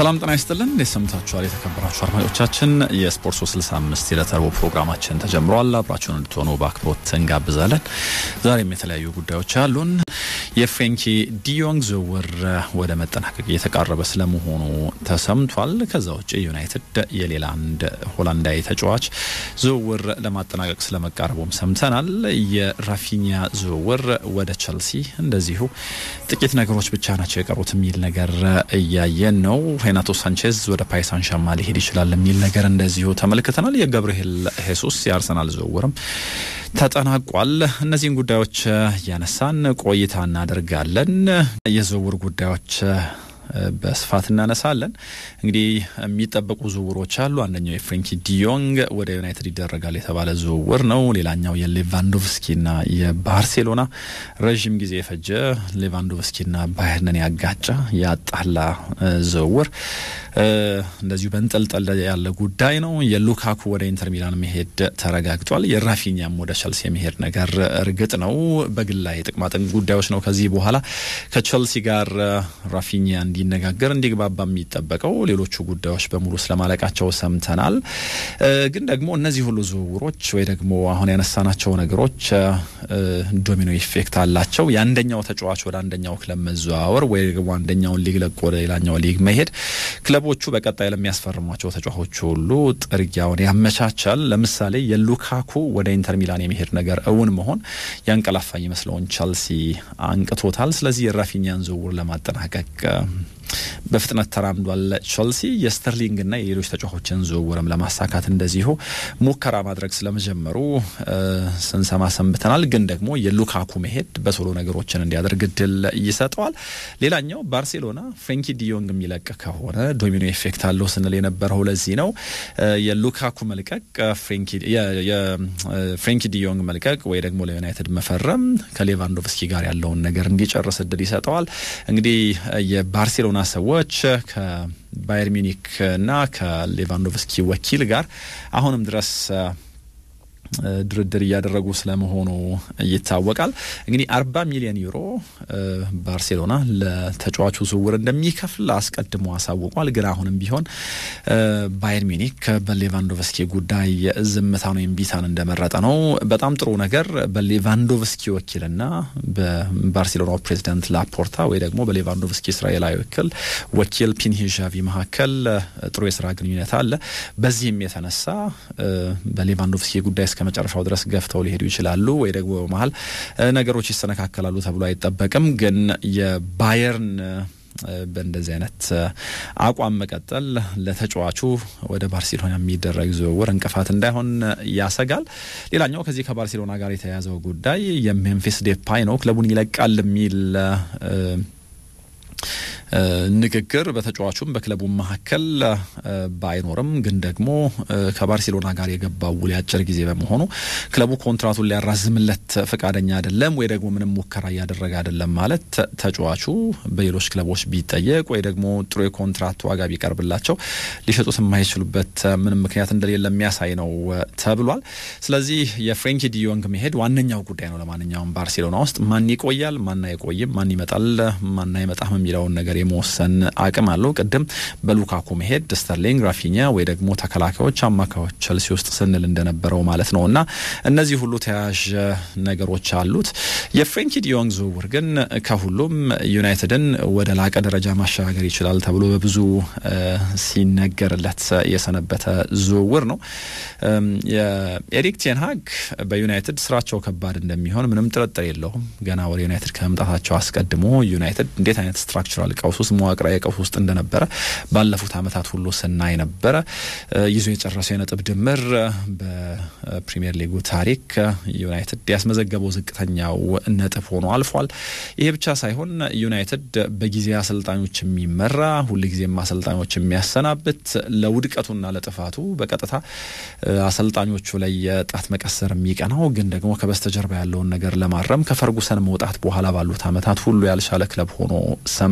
ሰላም ጤና ይስጥልን። እንዴት ሰምታችኋል? የተከበራችሁ አድማጮቻችን የስፖርት 365 የዕለተ ረቡዕ ፕሮግራማችን ተጀምሯል። አብራችሁን እንድትሆኑ በአክብሮት እንጋብዛለን። ዛሬም የተለያዩ ጉዳዮች አሉን። የፍሬንኪ ዲዮንግ ዝውውር ወደ መጠናቀቅ እየተቃረበ ስለመሆኑ ተሰምቷል። ከዛ ውጭ ዩናይትድ የሌላ አንድ ሆላንዳዊ ተጫዋች ዝውውር ለማጠናቀቅ ስለመቃረቡም ሰምተናል። የራፊኒያ ዝውውር ወደ ቸልሲ እንደዚሁ ጥቂት ነገሮች ብቻ ናቸው የቀሩት የሚል ነገር እያየን ነው። ሬናቶ ሳንቼዝ ወደ ፓሪስ ሳን ዠርማን ሊሄድ ይችላል የሚል ነገር እንደዚሁ ተመልክተናል። የገብርኤል ሄሱስ የአርሰናል ዝውውርም ተጠናቋል። እነዚህን ጉዳዮች እያነሳን ቆይታ እናደርጋለን። የዝውውር ጉዳዮች በስፋት እናነሳለን። እንግዲህ የሚጠበቁ ዝውውሮች አሉ። አንደኛው የፍሬንኪ ዲዮንግ ወደ ዩናይትድ ይደረጋል የተባለ ዝውውር ነው። ሌላኛው የሌቫንዶቭስኪና የባርሴሎና ረዥም ጊዜ የፈጀ ሌቫንዶቭስኪና ባየርንን ያጋጫ ያጣላ ዝውውር እንደዚሁ በንጠልጠል ያለ ጉዳይ ነው። የሉካኩ ወደ ኢንተር ሚላን መሄድ ተረጋግጧል። የራፊኛም ወደ ቸልሲ የመሄድ ነገር እርግጥ ነው። በግላዊ ጥቅማጥቅም ጉዳዮች ነው ከዚህ በኋላ ከቸልሲ ጋር ራፊኛ እንዲነጋገር እንዲግባባ የሚጠበቀው። ሌሎቹ ጉዳዮች በሙሉ ስለማለቃቸው ሰምተናል። ግን ደግሞ እነዚህ ሁሉ ዝውውሮች ወይ ደግሞ አሁን ያነሳናቸው ነገሮች ዶሚኖ ኢፌክት አላቸው። የአንደኛው ተጫዋች ወደ አንደኛው ክለብ መዘዋወር ወይ ደግሞ አንደኛውን ሊግ ለቆ ወደ ሌላኛው ሊግ መሄድ ክለቦቹ በቀጣይ ለሚያስፈርሟቸው ተጫዋቾች ሁሉ ጥርጊያውን ያመቻቻል። ለምሳሌ የሉካኩ ወደ ኢንተር ሚላን የመሄድ ነገር እውን መሆን ያንቀላፋ ይመስለውን ቸልሲ አንቅቶታል። ስለዚህ የራፊኛን ዝውውር ለማጠናቀቅ በፍጥነት ተራምዷል ቸልሲ። የስተርሊንግና የሌሎች ተጫዋቾችን ዝውውርም ለማሳካት እንደዚሁ ሙከራ ማድረግ ስለመጀመሩ ስንሰማ ሰንብተናል። ግን ደግሞ የሉካኩ መሄድ በቶሎ ነገሮችን እንዲያደርግ እድል ይሰጠዋል። ሌላኛው ባርሴሎና ፍሬንኪ ዲዮንግ የሚለቅ ከሆነ ዶሚኖ ኤፌክት አለው ስንል የነበረው ለዚህ ነው። የሉካኩ መልቀቅ የፍሬንኪ ዲዮንግ መልቀቅ ወይ ደግሞ ለዩናይትድ መፈረም ከሌቫንዶቭስኪ ጋር ያለውን ነገር እንዲጨርስ እድል ይሰጠዋል። እንግዲህ የባርሴሎና ሰዎች ከባየር ሚኒክ እና ከሌቫንዶቭስኪ ወኪል ጋር አሁንም ድረስ ድርድር እያደረጉ ስለመሆኑ ይታወቃል። እንግዲህ አርባ ሚሊዮን ዩሮ ባርሴሎና ለተጫዋቹ ዝውውር እንደሚከፍል አስቀድሞ አሳውቋል። ግን አሁንም ቢሆን ባየር ሚኒክ በሌቫንዶቭስኪ ጉዳይ ዝምታን ወይም ቢታን እንደመረጠ ነው። በጣም ጥሩ ነገር በሌቫንዶቭስኪ ወኪልና በባርሴሎናው ፕሬዚዳንት ላፖርታ ወይ ደግሞ በሌቫንዶቭስኪ እስራኤላዊ ወኪል ወኪል ፒንሂዣቪ መካከል ጥሩ የስራ ግንኙነት አለ። በዚህም የተነሳ በሌቫንዶቭስኪ ጉዳይ እስከ መጨረሻው ድረስ ገፍተው ሊሄዱ ይችላሉ ወይ ደግሞ በመሀል ነገሮች ይሰነካከላሉ ተብሎ አይጠበቅም። ግን የባየርን በእንደዚህ አይነት አቋም መቀጠል ለተጫዋቹ ወደ ባርሴሎና የሚደረግ ዝውውር እንቅፋት እንዳይሆን ያሰጋል። ሌላኛው ከዚህ ከባርሴሎና ጋር የተያያዘው ጉዳይ የሜምፊስ ዴፓይ ነው። ክለቡን ይለቃል የሚል ንግግር በተጫዋቹም በክለቡ መካከል ባይኖርም ግን ደግሞ ከባርሴሎና ጋር የገባው ውል ያጭር ጊዜ በመሆኑ ክለቡ ኮንትራቱን ሊያራዝምለት ፈቃደኛ አይደለም ወይ ደግሞ ምንም ሙከራ እያደረገ አይደለም ማለት ተጫዋቹ በሌሎች ክለቦች ቢጠየቅ ወይ ደግሞ ጥሩ የኮንትራት ዋጋ ቢቀርብላቸው ሊሸጡት የማይችሉበት ምንም ምክንያት እንደሌለ የሚያሳይ ነው ተብሏል። ስለዚህ የፍሬንኪ ዲዮንግ መሄድ ዋነኛው ጉዳይ ነው። ለማንኛውም ባርሴሎና ውስጥ ማን ይቆያል፣ ማን አይቆይም፣ ማን ይመጣል፣ ማን አይመጣም የሚለውን ነገር የመወሰን አቅም አለው። ቅድም በሉካኩ መሄድ ስተርሊንግ፣ ራፊኒያ ወይ ደግሞ ተከላካዮች፣ አማካዮች ቸልሲ ውስጥ ስንል እንደነበረው ማለት ነው እና እነዚህ ሁሉ ተያያዥ ነገሮች አሉት። የፍሬንኪ ዲዮንግ ዝውውር ግን ከሁሉም ዩናይትድን ወደ ላቀ ደረጃ ማሸጋገር ይችላል ተብሎ በብዙ ሲነገርለት የሰነበተ ዝውውር ነው። የኤሪክ ቴንሃግ በዩናይትድ ስራቸው ከባድ እንደሚሆን ምንም ጥርጥር የለውም። ገና ወደ ዩናይትድ ከመምጣታቸው አስቀድሞ ዩናይትድ እንዴት አይነት ስትራክቸራል ቀውስ ውስጥ መዋቅራዊ ቀውስ ውስጥ እንደነበረ ባለፉት ዓመታት ሁሉ ስናይ ነበረ። ይዞ የጨረሰው የነጥብ ድምር በፕሪሚየር ሊጉ ታሪክ ዩናይትድ ያስመዘገበው ዝቅተኛው ነጥብ ሆኖ አልፏል። ይሄ ብቻ ሳይሆን ዩናይትድ በጊዜ አሰልጣኞች የሚመራ ሁልጊዜም አሰልጣኞች የሚያሰናብት ለውድቀቱና ለጥፋቱ በቀጥታ አሰልጣኞቹ ላይ የጣት መቀሰር የሚቀናው ግን ደግሞ ከበስተጀርባ ያለውን ነገር ለማረም ከፈርጉሰን መውጣት በኋላ ባሉት ዓመታት ሁሉ ያልቻለ ክለብ ሆኖ ሰንብቷል።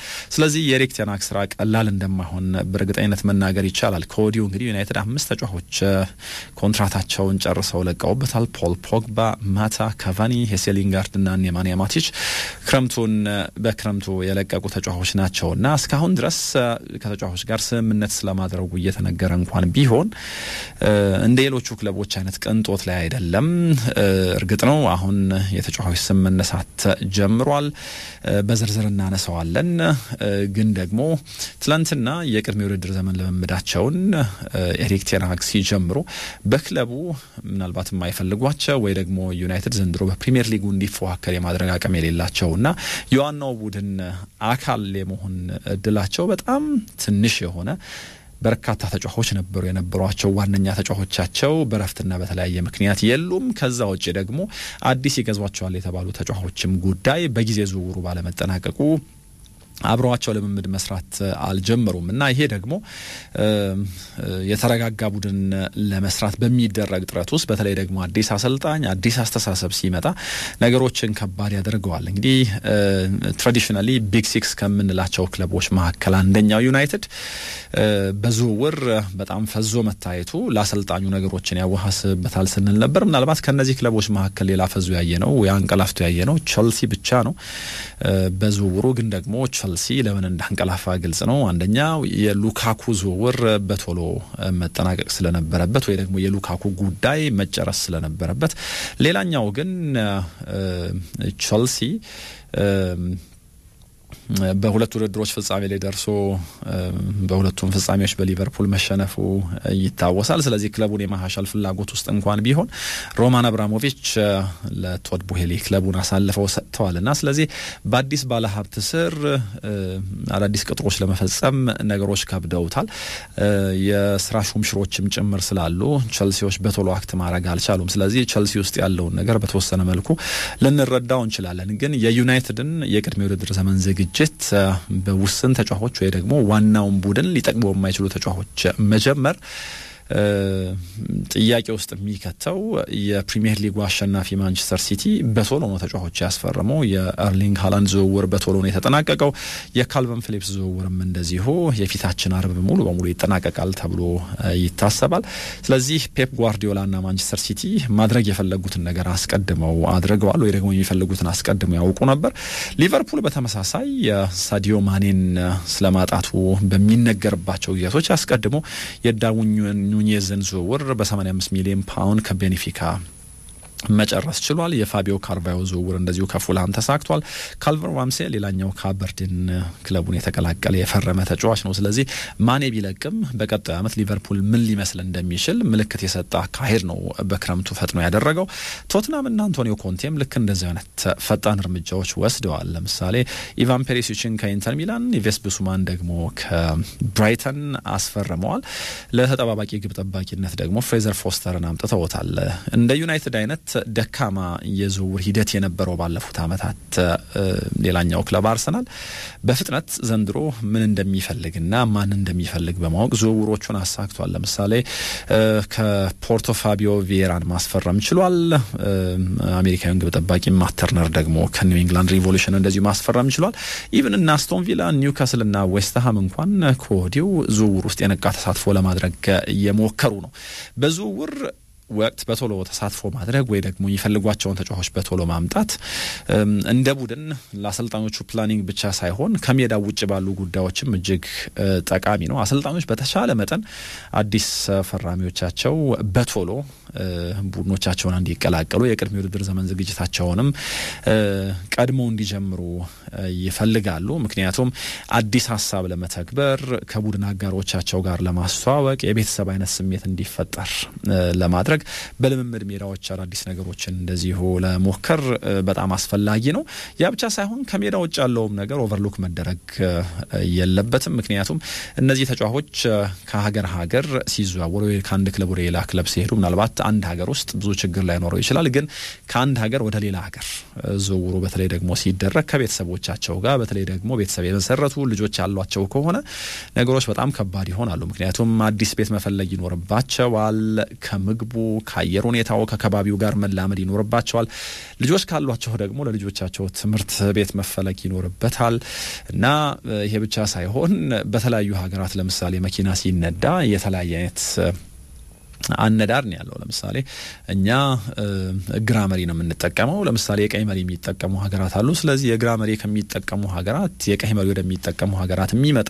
ስለዚህ የኤሪክ ቴን ሃግ ስራ ቀላል እንደማይሆን በእርግጠኝነት መናገር ይቻላል። ከወዲሁ እንግዲህ ዩናይትድ አምስት ተጫዋቾች ኮንትራታቸውን ጨርሰው ለቀውበታል። ፖል ፖግባ፣ ማታ፣ ካቫኒ፣ ሄሴሊንጋርድ እና ኔማንያ ማቲች ክረምቱን በክረምቱ የለቀቁ ተጫዋቾች ናቸው እና እስካሁን ድረስ ከተጫዋቾች ጋር ስምምነት ስለማድረጉ እየተነገረ እንኳን ቢሆን እንደ ሌሎቹ ክለቦች አይነት ቅንጦት ላይ አይደለም። እርግጥ ነው አሁን የተጫዋቾች ስም መነሳት ጀምሯል። በዝርዝር እናነሳዋለን። ግን ደግሞ ትላንትና የቅድመ ውድድር ዘመን ልምምዳቸውን ኤሪክ ቴን ሃግ ሲጀምሩ በክለቡ ምናልባት የማይፈልጓቸው ወይ ደግሞ ዩናይትድ ዘንድሮ በፕሪሚየር ሊጉ እንዲፎካከር የማድረግ አቅም የሌላቸውና የዋናው ቡድን አካል የመሆን እድላቸው በጣም ትንሽ የሆነ በርካታ ተጫዋቾች ነበሩ የነበሯቸው። ዋነኛ ተጫዋቾቻቸው በረፍትና በተለያየ ምክንያት የሉም። ከዛ ውጭ ደግሞ አዲስ ይገዟቸዋል የተባሉ ተጫዋቾችም ጉዳይ በጊዜ ዝውውሩ ባለመጠናቀቁ አብረዋቸው ልምምድ መስራት አልጀመሩም እና ይሄ ደግሞ የተረጋጋ ቡድን ለመስራት በሚደረግ ጥረት ውስጥ በተለይ ደግሞ አዲስ አሰልጣኝ አዲስ አስተሳሰብ ሲመጣ ነገሮችን ከባድ ያደርገዋል። እንግዲህ ትራዲሽናሊ ቢግ ሲክስ ከምንላቸው ክለቦች መካከል አንደኛው ዩናይትድ በዝውውር በጣም ፈዞ መታየቱ ለአሰልጣኙ ነገሮችን ያዋሃስበታል ስንል ነበር። ምናልባት ከነዚህ ክለቦች መካከል ሌላ ፈዞ ያየ ነው አንቀላፍቶ ያየ ነው ቸልሲ ብቻ ነው። በዝውውሩ ግን ደግሞ ቸልሲ ለምን እንዳንቀላፋ ግልጽ ነው። አንደኛው የሉካኩ ዝውውር በቶሎ መጠናቀቅ ስለነበረበት ወይ ደግሞ የሉካኩ ጉዳይ መጨረስ ስለነበረበት፣ ሌላኛው ግን ቸልሲ በሁለት ውድድሮች ፍጻሜ ላይ ደርሶ በሁለቱም ፍጻሜዎች በሊቨርፑል መሸነፉ ይታወሳል። ስለዚህ ክለቡን የማሻሻል ፍላጎት ውስጥ እንኳን ቢሆን ሮማን አብራሞቪች ለቶድ ቡሄሊ ክለቡን አሳልፈው ሰጥተዋል እና ስለዚህ በአዲስ ባለሀብት ስር አዳዲስ ቅጥሮች ለመፈጸም ነገሮች ከብደውታል። የስራ ሹምሽሮችም ጭምር ስላሉ ቸልሲዎች በቶሎ አክት ማድረግ አልቻሉም። ስለዚህ ቸልሲ ውስጥ ያለውን ነገር በተወሰነ መልኩ ልንረዳው እንችላለን። ግን የዩናይትድን የቅድመ ውድድር ዘመን ዝግጅት በውስን ተጫዋቾች ወይ ደግሞ ዋናውን ቡድን ሊጠቅሙ የማይችሉ ተጫዋቾች መጀመር ጥያቄ ውስጥ የሚከተው የፕሪሚየር ሊጉ አሸናፊ ማንቸስተር ሲቲ በቶሎ ነው ተጫዋቾች ያስፈረመው። የኤርሊንግ ሃላንድ ዝውውር በቶሎ ነው የተጠናቀቀው። የካልቨን ፊሊፕስ ዝውውርም እንደዚሁ የፊታችን አርብ ሙሉ በሙሉ ይጠናቀቃል ተብሎ ይታሰባል። ስለዚህ ፔፕ ጓርዲዮላና ማንቸስተር ሲቲ ማድረግ የፈለጉትን ነገር አስቀድመው አድርገዋል፣ ወይ ደግሞ የሚፈልጉትን አስቀድመው ያውቁ ነበር። ሊቨርፑል በተመሳሳይ ሳዲዮ ማኔን ስለማጣቱ በሚነገርባቸው ጊዜቶች አስቀድሞ የዳርዊን ኑኔዝን ዝውውር በ85 ሚሊዮን ፓውንድ ከቤኔፊካ መጨረስ ችሏል። የፋቢዮ ካርቫዮ ዝውውር እንደዚሁ ከፉልሃም ተሳክቷል። ካልቨር ዋምሴ ሌላኛው ከአበርዲን ክለቡን የተቀላቀለ የፈረመ ተጫዋች ነው። ስለዚህ ማኔ ቢለቅም በቀጣዩ ዓመት ሊቨርፑል ምን ሊመስል እንደሚችል ምልክት የሰጠ አካሄድ ነው በክረምቱ ፈጥኖ ያደረገው። ቶትናም እና አንቶኒዮ ኮንቴም ልክ እንደዚህ አይነት ፈጣን እርምጃዎች ወስደዋል። ለምሳሌ ኢቫን ፔሪሲችን ከኢንተር ሚላን፣ ኢቬስ ብሱማን ደግሞ ከብራይተን አስፈርመዋል። ለተጠባባቂ ግብ ጠባቂነት ደግሞ ፍሬዘር ፎስተርን አምጥተውታል። እንደ ዩናይትድ አይነት ደካማ የዝውውር ሂደት የነበረው ባለፉት ዓመታት ሌላኛው ክለብ አርሰናል በፍጥነት ዘንድሮ ምን እንደሚፈልግና ማን እንደሚፈልግ በማወቅ ዝውውሮቹን አሳክቷል። ለምሳሌ ከፖርቶ ፋቢዮ ቪዬራን ማስፈረም ችሏል። አሜሪካዊን ግብ ጠባቂ ማተርነር ደግሞ ከኒው ኢንግላንድ ሪቮሉሽን እንደዚሁ ማስፈረም ችሏል። ኢቭን እና አስቶን ቪላ፣ ኒውካስል እና ዌስትሃም እንኳን ከወዲሁ ዝውውር ውስጥ የነቃ ተሳትፎ ለማድረግ እየሞከሩ ነው በዝውውር ወቅት በቶሎ ተሳትፎ ማድረግ ወይ ደግሞ የሚፈልጓቸውን ተጫዋቾች በቶሎ ማምጣት እንደ ቡድን ለአሰልጣኞቹ ፕላኒንግ ብቻ ሳይሆን ከሜዳ ውጭ ባሉ ጉዳዮችም እጅግ ጠቃሚ ነው። አሰልጣኞች በተሻለ መጠን አዲስ ፈራሚዎቻቸው በቶሎ ቡድኖቻቸውን እንዲቀላቀሉ የቅድመ ውድድር ዘመን ዝግጅታቸውንም ቀድመው እንዲጀምሩ ይፈልጋሉ። ምክንያቱም አዲስ ሀሳብ ለመተግበር ከቡድን አጋሮቻቸው ጋር ለማስተዋወቅ የቤተሰብ አይነት ስሜት እንዲፈጠር ለማድረግ በልምምድ ሜዳዎች አዳዲስ ነገሮችን እንደዚሁ ለሞከር በጣም አስፈላጊ ነው። ያ ብቻ ሳይሆን ከሜዳ ውጭ ያለውም ነገር ኦቨርሉክ መደረግ የለበትም። ምክንያቱም እነዚህ ተጫዋቾች ከሀገር ሀገር ሲዘዋወሩ ከአንድ ክለብ ወደ ሌላ ክለብ ሲሄዱ ምናልባት አንድ ሀገር ውስጥ ብዙ ችግር ላይኖረው ይችላል። ግን ከአንድ ሀገር ወደ ሌላ ሀገር ዝውውሩ በተለይ ደግሞ ሲደረግ ከቤተሰቦቻቸው ጋር በተለይ ደግሞ ቤተሰብ የመሰረቱ ልጆች ያሏቸው ከሆነ ነገሮች በጣም ከባድ ይሆናሉ። ምክንያቱም አዲስ ቤት መፈለግ ይኖርባቸዋል። ከምግቡ ከአየር ሁኔታው ከከባቢው ጋር መላመድ ይኖርባቸዋል። ልጆች ካሏቸው ደግሞ ለልጆቻቸው ትምህርት ቤት መፈለግ ይኖርበታል እና ይሄ ብቻ ሳይሆን በተለያዩ ሀገራት ለምሳሌ መኪና ሲነዳ የተለያየ አይነት አነዳር ነው ያለው። ለምሳሌ እኛ ግራ መሪ ነው የምንጠቀመው። ለምሳሌ የቀኝ መሪ የሚጠቀሙ ሀገራት አሉ። ስለዚህ የግራ መሪ ከሚጠቀሙ ሀገራት የቀኝ መሪ ወደሚጠቀሙ ሀገራት የሚመጣ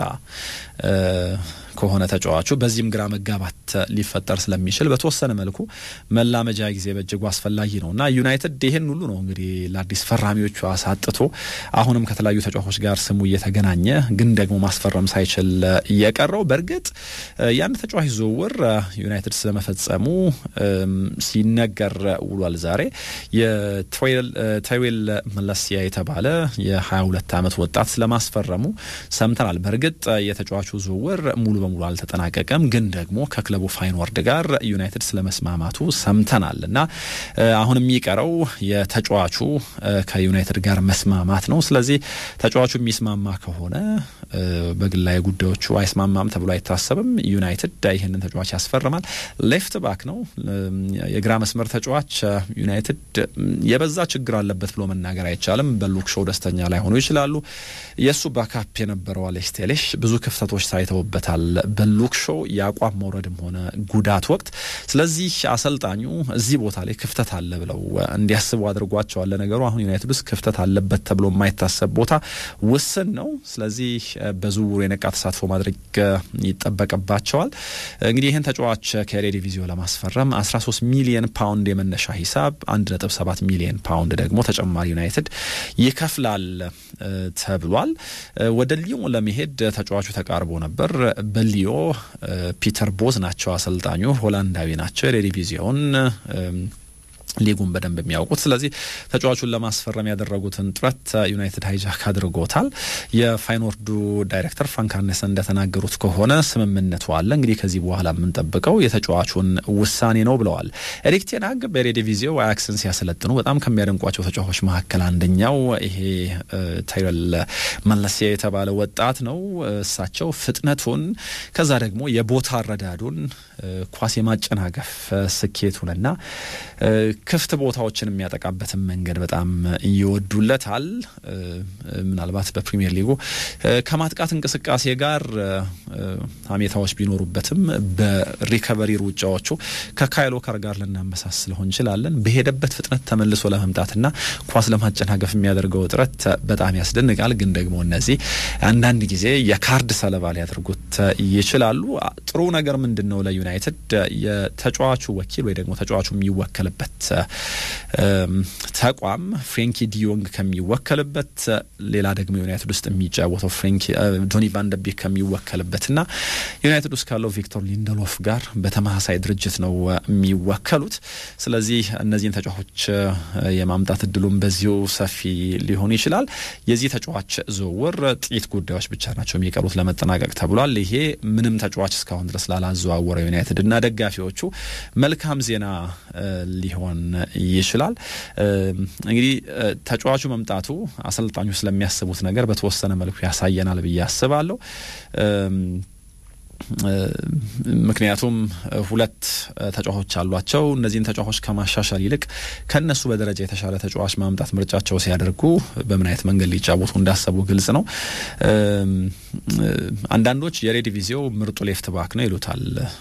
ከሆነ ተጫዋቹ በዚህም ግራ መጋባት ሊፈጠር ስለሚችል በተወሰነ መልኩ መላመጃ ጊዜ በእጅጉ አስፈላጊ ነው እና ዩናይትድ ይህን ሁሉ ነው እንግዲህ ለአዲስ ፈራሚዎቹ አሳጥቶ አሁንም ከተለያዩ ተጫዋቾች ጋር ስሙ እየተገናኘ ግን ደግሞ ማስፈረም ሳይችል እየቀረው በእርግጥ የአንድ ተጫዋች ዝውውር ዩናይትድ ስለመፈጸሙ ሲነገር ውሏል። ዛሬ የትሬዌል መለሲያ የተባለ የ22 ዓመት ወጣት ስለማስፈረሙ ሰምተናል። በእርግጥ የተጫዋቹ ዝውውር ሙሉ በሙሉ አልተጠናቀቀም፣ ግን ደግሞ ከክለቡ ፋይንወርድ ጋር ዩናይትድ ስለመስማማቱ ሰምተናል እና አሁን የሚቀረው የተጫዋቹ ከዩናይትድ ጋር መስማማት ነው። ስለዚህ ተጫዋቹ የሚስማማ ከሆነ በግላዊ ጉዳዮቹ አይስማማም ተብሎ አይታሰብም። ዩናይትድ ይህንን ተጫዋች ያስፈርማል። ሌፍት ባክ ነው፣ የግራ መስመር ተጫዋች። ዩናይትድ የበዛ ችግር አለበት ብሎ መናገር አይቻልም። በሉክ ሾው ደስተኛ ላይ ሆኑ ይችላሉ። የእሱ ባካፕ የነበረው አሌክስ ቴሌሽ ብዙ ክፍተቶች ታይተውበታል በሉክ ሾው የአቋም መውረድም ሆነ ጉዳት ወቅት። ስለዚህ አሰልጣኙ እዚህ ቦታ ላይ ክፍተት አለ ብለው እንዲያስቡ አድርጓቸዋል። ለነገሩ አሁን ዩናይትድ ውስጥ ክፍተት አለበት ተብሎ የማይታሰብ ቦታ ውስን ነው። ስለዚህ በዝውውሩ የነቃ ተሳትፎ ማድረግ ይጠበቅባቸዋል። እንግዲህ ይህን ተጫዋች ከኤሬዲቪዚዮ ለማስፈረም 13 ሚሊየን ፓውንድ የመነሻ ሂሳብ 1.7 ሚሊየን ፓውንድ ደግሞ ተጨማሪ ዩናይትድ ይከፍላል ተብሏል። ወደ ሊዮን ለመሄድ ተጫዋቹ ተቃርቦ ነበር። በሊዮ ፒተር ቦዝ ናቸው አሰልጣኙ፣ ሆላንዳዊ ናቸው። ኤሬዲቪዚዮን ሊጉን በደንብ የሚያውቁት። ስለዚህ ተጫዋቹን ለማስፈረም ያደረጉትን ጥረት ዩናይትድ ሃይጃክ አድርጎታል። የፋይኖርዱ ዳይሬክተር ፍራንክ አርኔሰን እንደተናገሩት ከሆነ ስምምነቱ አለ። እንግዲህ ከዚህ በኋላ የምንጠብቀው የተጫዋቹን ውሳኔ ነው ብለዋል። ኤሪክ ቴን ሃግ በኤሬዲቪዚዮ አያክስን ሲያሰለጥኑ በጣም ከሚያደንቋቸው ተጫዋቾች መካከል አንደኛው ይሄ ታይረል መለሲያ የተባለ ወጣት ነው። እሳቸው ፍጥነቱን ከዛ ደግሞ የቦታ አረዳዱን ኳስ የማጨናገፍ ስኬቱንና ክፍት ቦታዎችን የሚያጠቃበትን መንገድ በጣም ይወዱለታል። ምናልባት በፕሪሚየር ሊጉ ከማጥቃት እንቅስቃሴ ጋር ሀሜታዎች ቢኖሩበትም በሪከቨሪ ሩጫዎቹ ከካይል ዎከር ጋር ልናመሳስለው እንችላለን። በሄደበት ፍጥነት ተመልሶ ለመምጣትና ኳስ ለማጨናገፍ የሚያደርገው ጥረት በጣም ያስደንቃል። ግን ደግሞ እነዚህ አንዳንድ ጊዜ የካርድ ሰለባ ሊያደርጉት ይችላሉ። ጥሩ ነገር ምንድን ነው ለዩናይትድ የተጫዋቹ ወኪል ወይ ደግሞ ተጫዋቹ የሚወከልበት ተቋም ፍሬንኪ ዲዮንግ ከሚወከልበት ሌላ ደግሞ ዩናይትድ ውስጥ የሚጫወተው ፍሬንኪ ጆኒ ቫንደቢክ ከሚወከልበትና ዩናይትድ ውስጥ ካለው ቪክቶር ሊንደሎፍ ጋር በተመሳሳይ ድርጅት ነው የሚወከሉት። ስለዚህ እነዚህን ተጫዋቾች የማምጣት እድሉም በዚሁ ሰፊ ሊሆን ይችላል። የዚህ ተጫዋች ዝውውር ጥቂት ጉዳዮች ብቻ ናቸው የሚቀሩት ለመጠናቀቅ ተብሏል። ይሄ ምንም ተጫዋች እስካሁን ድረስ ላላዘዋወረው ዩናይትድ እና ደጋፊዎቹ መልካም ዜና ሊሆን ይችላል። እንግዲህ ተጫዋቹ መምጣቱ አሰልጣኙ ስለሚያስቡት ነገር በተወሰነ መልኩ ያሳየናል ብዬ አስባለሁ። ምክንያቱም ሁለት ተጫዋቾች አሏቸው። እነዚህን ተጫዋቾች ከማሻሻል ይልቅ ከነሱ በደረጃ የተሻለ ተጫዋች ማምጣት ምርጫቸው ሲያደርጉ በምን አይነት መንገድ ሊጫወቱ እንዳሰቡ ግልጽ ነው። አንዳንዶች የሬዲቪዚዮ ምርጡ ሌፍት ባክ ነው ይሉታል።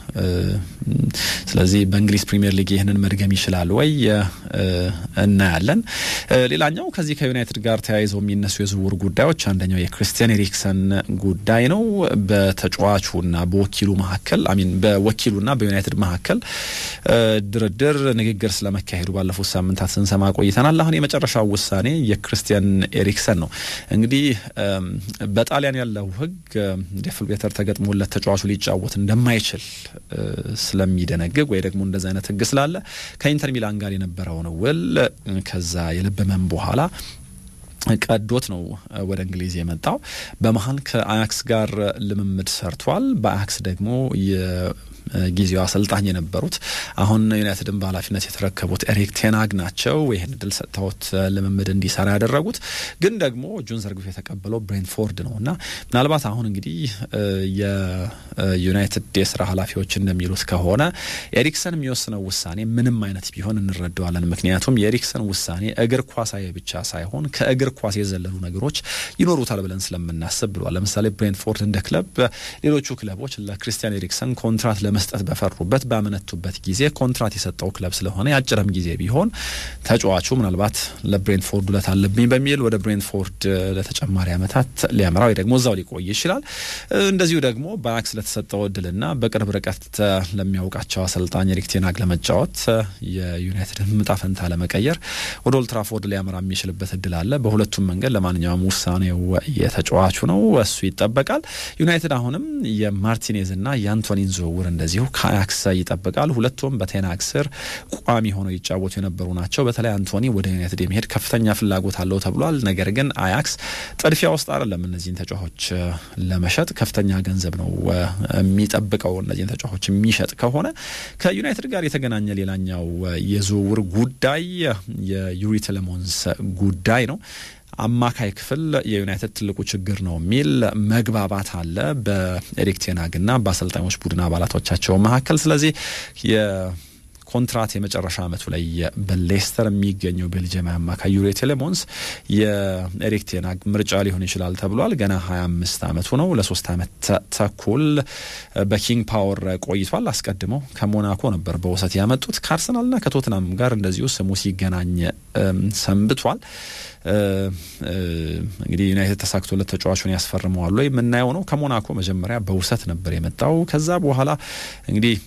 ስለዚህ በእንግሊዝ ፕሪሚየር ሊግ ይህንን መድገም ይችላል ወይ እናያለን። ሌላኛው ከዚህ ከዩናይትድ ጋር ተያይዘው የሚነሱ የዝውውር ጉዳዮች አንደኛው የክርስቲያን ኤሪክሰን ጉዳይ ነው። በተጫዋቹና በወኪሉ መካከል አሚን በወኪሉና በዩናይትድ መካከል ድርድር ንግግር ስለመካሄዱ ባለፉት ሳምንታት ስንሰማ ቆይተናል። አሁን የመጨረሻው ውሳኔ የክርስቲያን ኤሪክሰን ነው። እንግዲህ በጣሊያን ያለው ሕግ ዴፍልቤተር ተገጥሞለት ተጫዋቹ ሊጫወት እንደማይችል ስለሚደነግግ ወይ ደግሞ እንደዚ አይነት ሕግ ስላለ ከኢንተር ሚላን ጋር የነበረውን ውል ከዛ የልብ ህመም በኋላ ቀዶት ነው ወደ እንግሊዝ የመጣው። በመሀል ከአያክስ ጋር ልምምድ ሰርቷል። በአያክስ ደግሞ ጊዜው አሰልጣኝ የነበሩት አሁን ዩናይትድን በኃላፊነት የተረከቡት ኤሪክ ቴናግ ናቸው። ይህን እድል ሰጥተውት ልምምድ እንዲሰራ ያደረጉት ግን ደግሞ እጁን ዘርግፎ የተቀበለው ብሬንትፎርድ ነው እና ምናልባት አሁን እንግዲህ የዩናይትድ የስራ ኃላፊዎች እንደሚሉት ከሆነ ኤሪክሰን የሚወስነው ውሳኔ ምንም አይነት ቢሆን እንረዳዋለን። ምክንያቱም የኤሪክሰን ውሳኔ እግር ኳሳዊ ብቻ ሳይሆን ከእግር ኳስ የዘለሉ ነገሮች ይኖሩታል ብለን ስለምናስብ ብሏል። ለምሳሌ ብሬንትፎርድ እንደ ክለብ ሌሎቹ ክለቦች ለክርስቲያን ኤሪክሰን ኮንትራት ለመስጠት በፈሩበት ባመነቱበት ጊዜ ኮንትራት የሰጠው ክለብ ስለሆነ የአጭርም ጊዜ ቢሆን ተጫዋቹ ምናልባት ለብሬንትፎርድ ውለት አለብኝ በሚል ወደ ብሬንትፎርድ ለተጨማሪ ዓመታት ሊያመራ ወይ ደግሞ እዛው ሊቆይ ይችላል። እንደዚሁ ደግሞ በአያክስ ለተሰጠው እድልና በቅርብ ርቀት ለሚያውቃቸው አሰልጣኝ ኤሪክ ቴን ሃግ ለመጫወት የዩናይትድን ዕጣ ፈንታ ለመቀየር ወደ ኦልድ ትራፎርድ ሊያመራ የሚችልበት እድል አለ። በሁለቱም መንገድ ለማንኛውም ውሳኔው የተጫዋቹ ነው፣ እሱ ይጠበቃል። ዩናይትድ አሁንም የማርቲኔዝና የአንቶኒን ዝውውር እንደዚሁ ከአያክስ ይጠብቃል። ሁለቱም በቴን ሃግ ስር ቋሚ ሆነው ይጫወቱ የነበሩ ናቸው። በተለይ አንቶኒ ወደ ዩናይትድ የመሄድ ከፍተኛ ፍላጎት አለው ተብሏል። ነገር ግን አያክስ ጥድፊያ ውስጥ አይደለም እነዚህን ተጫዋቾች ለመሸጥ ከፍተኛ ገንዘብ ነው የሚጠብቀው። እነዚህን ተጫዋቾች የሚሸጥ ከሆነ ከዩናይትድ ጋር የተገናኘ ሌላኛው የዝውውር ጉዳይ የዩሪ ቲሌማንስ ጉዳይ ነው። አማካይ ክፍል የዩናይትድ ትልቁ ችግር ነው የሚል መግባባት አለ በኤሪክ ቴን ሃግና በአሰልጣኞች ቡድን አባላቶቻቸው መካከል። ስለዚህ ኮንትራት የመጨረሻ ዓመቱ ላይ በሌስተር የሚገኘው ቤልጅየማዊ አማካይ ዩሪ ቲሌማንስ የኤሪክ ቴን ሃግ ምርጫ ሊሆን ይችላል ተብሏል። ገና 25 ዓመቱ ነው። ለሶስት ዓመት ተኩል በኪንግ ፓወር ቆይቷል። አስቀድመው ከሞናኮ ነበር በውሰት ያመጡት። ከአርሰናልና ከቶትናም ጋር እንደዚሁ ስሙ ሲገናኝ ሰንብቷል። እንግዲህ ዩናይትድ ተሳክቶለት ተጫዋቹን ያስፈርመዋል ወይ የምናየው ነው። ከሞናኮ መጀመሪያ በውሰት ነበር የመጣው። ከዛ በኋላ እንግዲህ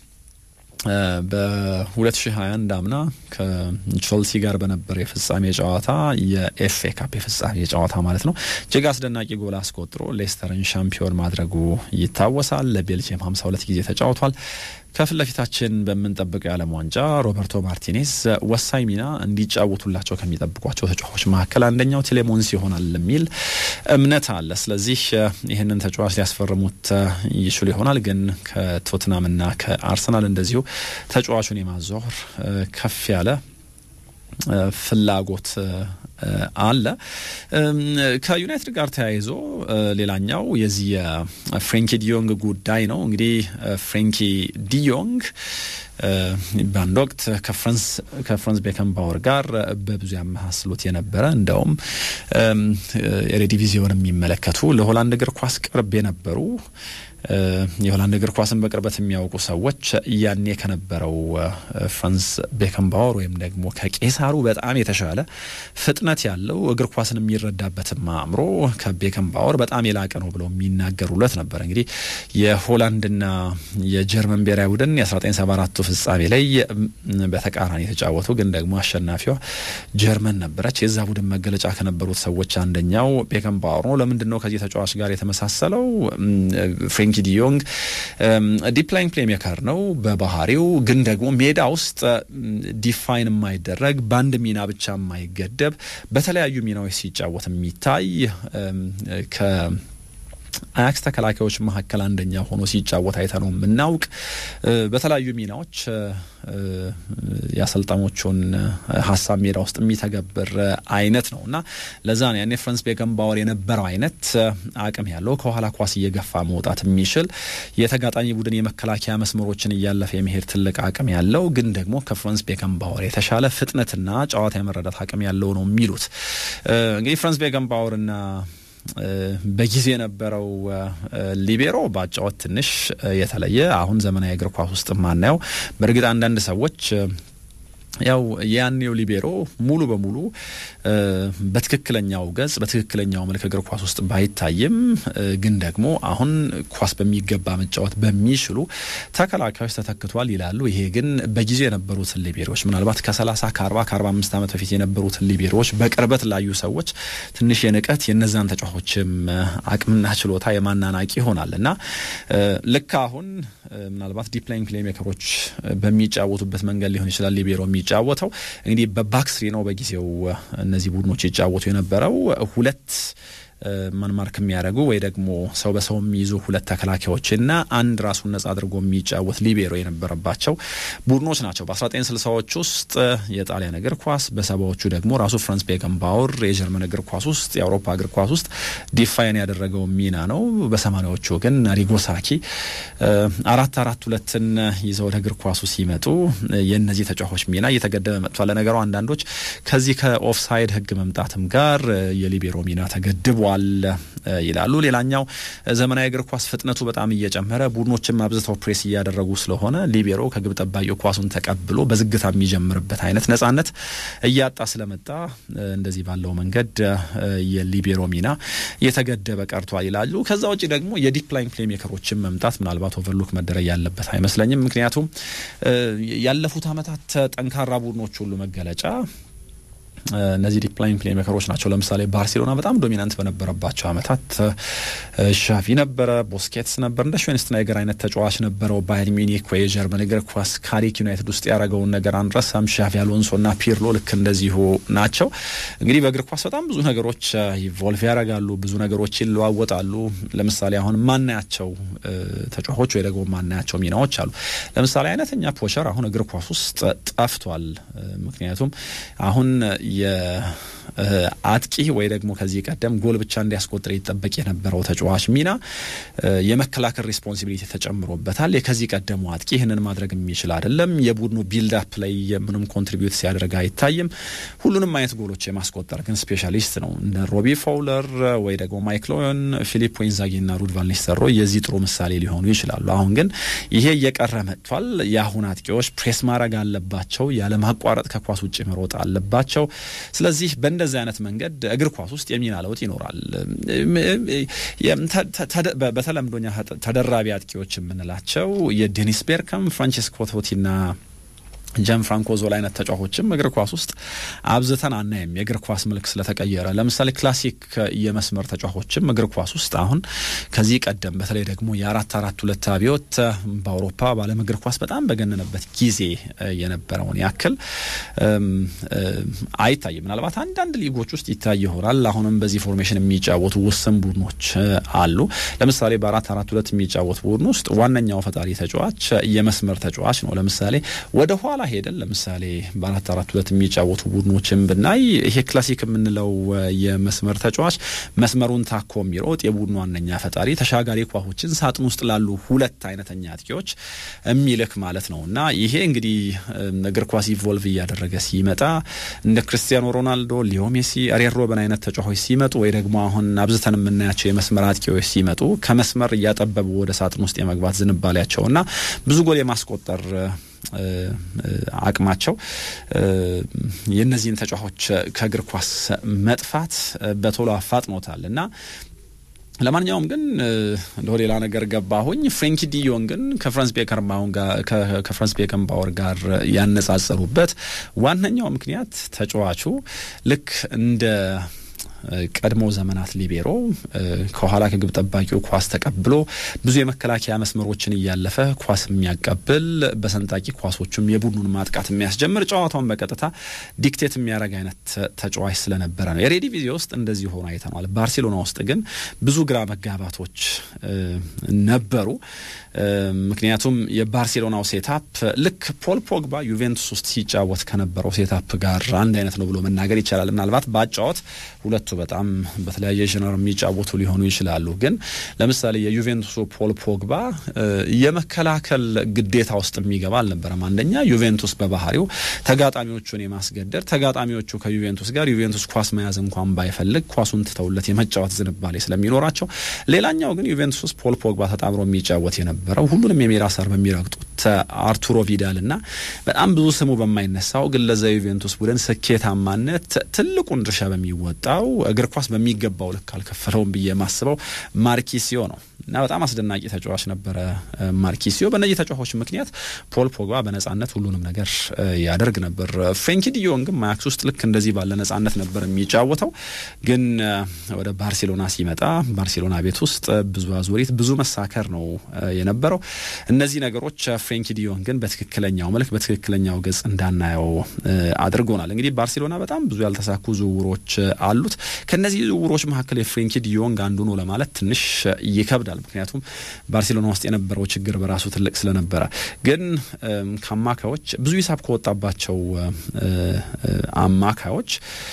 በ2021 አምና ከቼልሲ ጋር በነበረ የፍጻሜ ጨዋታ የኤፍኤ ካፕ የፍጻሜ ጨዋታ ማለት ነው እጅግ አስደናቂ ጎል አስቆጥሮ ሌስተርን ሻምፒዮን ማድረጉ ይታወሳል። ለቤልጅየም 52 ጊዜ ተጫውቷል። ከፊት ለፊታችን በምንጠብቀው የዓለም ዋንጫ ሮበርቶ ማርቲኔዝ ወሳኝ ሚና እንዲጫወቱላቸው ከሚጠብቋቸው ተጫዋቾች መካከል አንደኛው ቴሌሞንስ ይሆናል የሚል እምነት አለ። ስለዚህ ይህንን ተጫዋች ሊያስፈርሙት ይችሉ ይሆናል። ግን ከቶትናምና ከአርሰናል እንደዚሁ ተጫዋቹን የማዘዋወር ከፍ ያለ ፍላጎት አለ። ከዩናይትድ ጋር ተያይዞ ሌላኛው የዚህ የፍሬንኪ ዲዮንግ ጉዳይ ነው። እንግዲህ ፍሬንኪ ዲዮንግ በአንድ ወቅት ከፍራንስ ቤከንባወር ጋር በብዙ ያመሳስሉት የነበረ እንደውም ኤሬዲቪዚዮን የሚመለከቱ ለሆላንድ እግር ኳስ ቅርብ የነበሩ የሆላንድ እግር ኳስን በቅርበት የሚያውቁ ሰዎች ያኔ ከነበረው ፍራንስ ቤከንባወር ወይም ደግሞ ከቄሳሩ በጣም የተሻለ ፍጥነት ያለው እግር ኳስን የሚረዳበትም አእምሮ ከቤከንባወር በጣም የላቀ ነው ብለው የሚናገሩለት ነበር። እንግዲህ የሆላንድና የጀርመን ብሔራዊ ቡድን የ1974ቱ ፍጻሜ ላይ በተቃራኒ የተጫወቱ ግን ደግሞ አሸናፊዋ ጀርመን ነበረች። የዛ ቡድን መገለጫ ከነበሩት ሰዎች አንደኛው ቤከንባወር ነው። ለምንድን ነው ከዚህ ተጫዋች ጋር የተመሳሰለው? ፍሬንኪ ዲዮንግ ዲፕ ላይን ፕሌሜከር ነው በባህሪው ግን ደግሞ ሜዳ ውስጥ ዲፋይን የማይደረግ በአንድ ሚና ብቻ የማይገደብ በተለያዩ ሚናዎች ሲጫወት የሚታይ ከ አያክስ ተከላካዮች መካከል አንደኛ ሆኖ ሲጫወት አይተ ነው የምናውቅ። በተለያዩ ሚናዎች የአሰልጣኞቹን ሀሳብ ሜዳ ውስጥ የሚተገብር አይነት ነው እና ለዛ ነው ያኔ ፍራንስ ቤከንባወር የነበረው አይነት አቅም ያለው ከኋላ ኳስ እየገፋ መውጣት የሚችል የተጋጣሚ ቡድን የመከላከያ መስመሮችን እያለፈ የመሄድ ትልቅ አቅም ያለው ግን ደግሞ ከፍራንስ ቤከንባወር የተሻለ ፍጥነትና ጨዋታ የመረዳት አቅም ያለው ነው የሚሉት እንግዲህ ፍራንስ ቤከንባወርና በጊዜ የነበረው ሊቤሮ በአጫወት ትንሽ የተለየ አሁን ዘመናዊ እግር ኳስ ውስጥ ማናየው። በእርግጥ አንዳንድ ሰዎች ያው ያኔው ሊቤሮ ሙሉ በሙሉ በትክክለኛው ገጽ በትክክለኛው መልክ እግር ኳስ ውስጥ ባይታይም ግን ደግሞ አሁን ኳስ በሚገባ መጫወት በሚችሉ ተከላካዮች ተተክቷል ይላሉ። ይሄ ግን በጊዜው የነበሩትን ሊቤሮች ምናልባት ከ30 ከ40 ከ45 ዓመት በፊት የነበሩትን ሊቤሮች በቅርበት ላዩ ሰዎች ትንሽ የንቀት የነዛን ተጫዋቾችም አቅምና ችሎታ የማናናቂ ይሆናል እና ልክ አሁን ምናልባት ዲፕ ላይን ፕሌሜከሮች በሚጫወቱበት መንገድ ሊሆን ይችላል ሊቤሮ የሚጫወተው እንግዲህ በባክስሪ ነው በጊዜው እነዚህ ቡድኖች ይጫወቱ የነበረው ሁለት ማን ማርክ የሚያደርጉ ወይ ደግሞ ሰው በሰው የሚይዙ ሁለት ተከላካዮችና አንድ ራሱን ነጻ አድርጎ የሚጫወት ሊቤሮ የነበረባቸው ቡድኖች ናቸው። በ1960ዎች ውስጥ የጣሊያን እግር ኳስ፣ በሰባዎቹ ደግሞ ራሱ ፍራንስ ቤከንባወር የጀርመን እግር ኳስ ውስጥ የአውሮፓ እግር ኳስ ውስጥ ዲፋይን ያደረገው ሚና ነው። በሰማኒያዎቹ ግን ሪጎሳኪ አራት አራት ሁለትን ይዘው ወደ እግር ኳሱ ሲመጡ የእነዚህ ተጫዋቾች ሚና እየተገደበ መጥቷል። ለነገሩ አንዳንዶች ከዚህ ከኦፍሳይድ ሕግ መምጣትም ጋር የሊቤሮ ሚና ተገድቧል ይላሉ። ሌላኛው ዘመናዊ እግር ኳስ ፍጥነቱ በጣም እየጨመረ ቡድኖችም አብዝተው ፕሬስ እያደረጉ ስለሆነ ሊቤሮ ከግብ ጠባቂው ኳሱን ተቀብሎ በዝግታ የሚጀምርበት አይነት ነጻነት እያጣ ስለመጣ እንደዚህ ባለው መንገድ የሊቤሮ ሚና እየተገደበ ቀርቷል ይላሉ። ከዛ ውጭ ደግሞ የዲፕ ላይን ፕሌይ ሜከሮችን መምጣት ምናልባት ኦቨርሉክ መደረግ ያለበት አይመስለኝም። ምክንያቱም ያለፉት ዓመታት ጠንካራ ቡድኖች ሁሉ መገለጫ እነዚህ ዲፕ ላይን ፕሌይ ሜከሮች ናቸው። ለምሳሌ ባርሴሎና በጣም ዶሚናንት በነበረባቸው ዓመታት ሻቪ ነበረ፣ ቦስኬትስ ነበር፣ እንደ ሽዌንስትናይገር አይነት ተጫዋች ነበረው። ባየር ሚኒክ ወይ የጀርመን እግር ኳስ ካሪክ ዩናይትድ ውስጥ ያደረገውን ነገር አንረሳም። ሻቪ አሎንሶ እና ፒርሎ ልክ እንደዚሁ ናቸው። እንግዲህ በእግር ኳስ በጣም ብዙ ነገሮች ኢቮልቭ ያደርጋሉ፣ ብዙ ነገሮች ይለዋወጣሉ። ለምሳሌ አሁን ማናያቸው ተጫዋቾች ወይ ደግሞ ማናያቸው ሚናዎች አሉ። ለምሳሌ አይነተኛ ፖቸር አሁን እግር ኳስ ውስጥ ጠፍቷል። ምክንያቱም አሁን የአጥቂ ወይ ደግሞ ከዚህ ቀደም ጎል ብቻ እንዲያስቆጥር ይጠበቅ የነበረው ተጫዋች ሚና የመከላከል ሪስፖንሲቢሊቲ ተጨምሮበታል። የከዚህ ቀደሙ አጥቂ ይህንን ማድረግ የሚችል አይደለም። የቡድኑ ቢልዳፕ ላይ ምንም ኮንትሪቢዩት ሲያደርግ አይታይም። ሁሉንም አይነት ጎሎች የማስቆጠር ግን ስፔሻሊስት ነው። እንደ ሮቢ ፋውለር ወይ ደግሞ ማይክል ኦዌን፣ ፊሊፕ ኢንዛጊ ና ሩድ ቫን ኒስተልሮይ የዚህ ጥሩ ምሳሌ ሊሆኑ ይችላሉ። አሁን ግን ይሄ እየቀረ መጥቷል። የአሁን አጥቂዎች ፕሬስ ማድረግ አለባቸው። ያለማቋረጥ ከኳስ ውጭ መሮጥ አለባቸው። ስለዚህ በእንደዚህ አይነት መንገድ እግር ኳስ ውስጥ የሚና ለውጥ ይኖራል። በተለምዶኛ ተደራቢ አጥቂዎች የምንላቸው የዴኒስ ቤርከም፣ ፍራንቼስኮ ቶቲና ጃን ፍራንኮ ዞላ አይነት ተጫዋቾችም እግር ኳስ ውስጥ አብዝተን አናይም። የእግር ኳስ መልክ ስለተቀየረ ለምሳሌ ክላሲክ የመስመር ተጫዋቾችም እግር ኳስ ውስጥ አሁን ከዚህ ቀደም በተለይ ደግሞ የአራት አራት ሁለት አብዮት በአውሮፓ በዓለም እግር ኳስ በጣም በገነነበት ጊዜ የነበረውን ያክል አይታይም። ምናልባት አንዳንድ ሊጎች ውስጥ ይታይ ይሆናል። አሁንም በዚህ ፎርሜሽን የሚጫወቱ ውስን ቡድኖች አሉ። ለምሳሌ በአራት አራት ሁለት የሚጫወት ቡድን ውስጥ ዋነኛው ፈጣሪ ተጫዋች የመስመር ተጫዋች ነው። ለምሳሌ ወደ ኋላ ሄደን ለምሳሌ በአራት አራት ሁለት የሚጫወቱ ቡድኖችን ብናይ ይሄ ክላሲክ የምንለው የመስመር ተጫዋች መስመሩን ታኮ የሚሮጥ የቡድኑ ዋነኛ ፈጣሪ ተሻጋሪ ኳሶችን ሳጥን ውስጥ ላሉ ሁለት አይነተኛ አጥቂዎች የሚልክ ማለት ነው እና ይሄ እንግዲህ እግር ኳስ ኢቮልቭ እያደረገ ሲመጣ እንደ ክርስቲያኖ ሮናልዶ፣ ሊዮ ሜሲ፣ አሪየር ሮበን አይነት ተጫዋቾች ሲመጡ ወይ ደግሞ አሁን አብዝተን የምናያቸው የመስመር አጥቂዎች ሲመጡ ከመስመር እያጠበቡ ወደ ሳጥን ውስጥ የመግባት ዝንባሌያቸው እና ብዙ ጎል የማስቆጠር አቅማቸው የእነዚህን ተጫዋቾች ከእግር ኳስ መጥፋት በቶሎ አፋጥኖታል እና ለማንኛውም ግን እንደ ሌላ ነገር ገባሁኝ። ፍሬንኪ ዲዮንግን ከፍራንስ ከፍራንስ ቤከንባወር ጋር ያነጻጸሩበት ዋነኛው ምክንያት ተጫዋቹ ልክ እንደ ቀድሞ ዘመናት ሊቤሮ ከኋላ ከግብ ጠባቂው ኳስ ተቀብሎ ብዙ የመከላከያ መስመሮችን እያለፈ ኳስ የሚያቀብል በሰንጣቂ ኳሶቹም የቡድኑን ማጥቃት የሚያስጀምር ጨዋታውን በቀጥታ ዲክቴት የሚያደርግ አይነት ተጫዋች ስለነበረ ነው። የሬዲ ቪዜ ውስጥ እንደዚህ ሆኖ አይተነዋል። ባርሴሎና ውስጥ ግን ብዙ ግራ መጋባቶች ነበሩ። ምክንያቱም የባርሴሎናው ሴታፕ ልክ ፖል ፖግባ ዩቬንቱስ ውስጥ ሲጫወት ከነበረው ሴታፕ ጋር አንድ አይነት ነው ብሎ መናገር ይቻላል። ምናልባት በአጫወት ሁለቱ በጣም በተለያየ ጀነር የሚጫወቱ ሊሆኑ ይችላሉ። ግን ለምሳሌ የዩቬንቱሱ ፖል ፖግባ የመከላከል ግዴታ ውስጥ የሚገባ አልነበረም። አንደኛ ዩቬንቱስ በባህሪው ተጋጣሚዎቹን የማስገደድ ተጋጣሚዎቹ ከዩቬንቱስ ጋር ዩቬንቱስ ኳስ መያዝ እንኳን ባይፈልግ ኳሱን ትተውለት የመጫወት ዝንባሌ ስለሚኖራቸው፣ ሌላኛው ግን ዩቬንቱስ ውስጥ ፖል ፖግባ ተጣምሮ የሚጫወት የነበረው ሁሉንም የሜዳ ሳር በሚረግጡት አርቱሮ ቪዳል እና በጣም ብዙ ስሙ በማይነሳው ግን ለዛ ዩቬንቱስ ቡድን ስኬታማነት ትልቁን ድርሻ በሚወጣው እግር ኳስ በሚገባው ልክ አልከፈለውም ብዬ የማስበው ማርኪሲዮ ነው እና በጣም አስደናቂ ተጫዋች ነበረ ማርኪሲዮ። በእነዚህ ተጫዋቾች ምክንያት ፖል ፖግባ በነጻነት ሁሉንም ነገር ያደርግ ነበር። ፍሬንኪ ዲዮንግም ማያክስ ውስጥ ልክ እንደዚህ ባለ ነጻነት ነበር የሚጫወተው። ግን ወደ ባርሴሎና ሲመጣ ባርሴሎና ቤት ውስጥ ብዙ አዙሪት፣ ብዙ መሳከር ነው የነበረው። እነዚህ ነገሮች ፍሬንኪ ዲዮንግን በትክክለኛው መልክ በትክክለኛው ገጽ እንዳናየው አድርጎናል። እንግዲህ ባርሴሎና በጣም ብዙ ያልተሳኩ ዝውውሮች አሉት። ከእነዚህ ዝውውሮች መካከል የፍሬንኪ ዲዮንግ አንዱ ነው ለማለት ትንሽ ይከብዳል። ምክንያቱም ባርሴሎና ውስጥ የነበረው ችግር በራሱ ትልቅ ስለነበረ፣ ግን ከአማካዮች ብዙ ሂሳብ ከወጣባቸው አማካዮች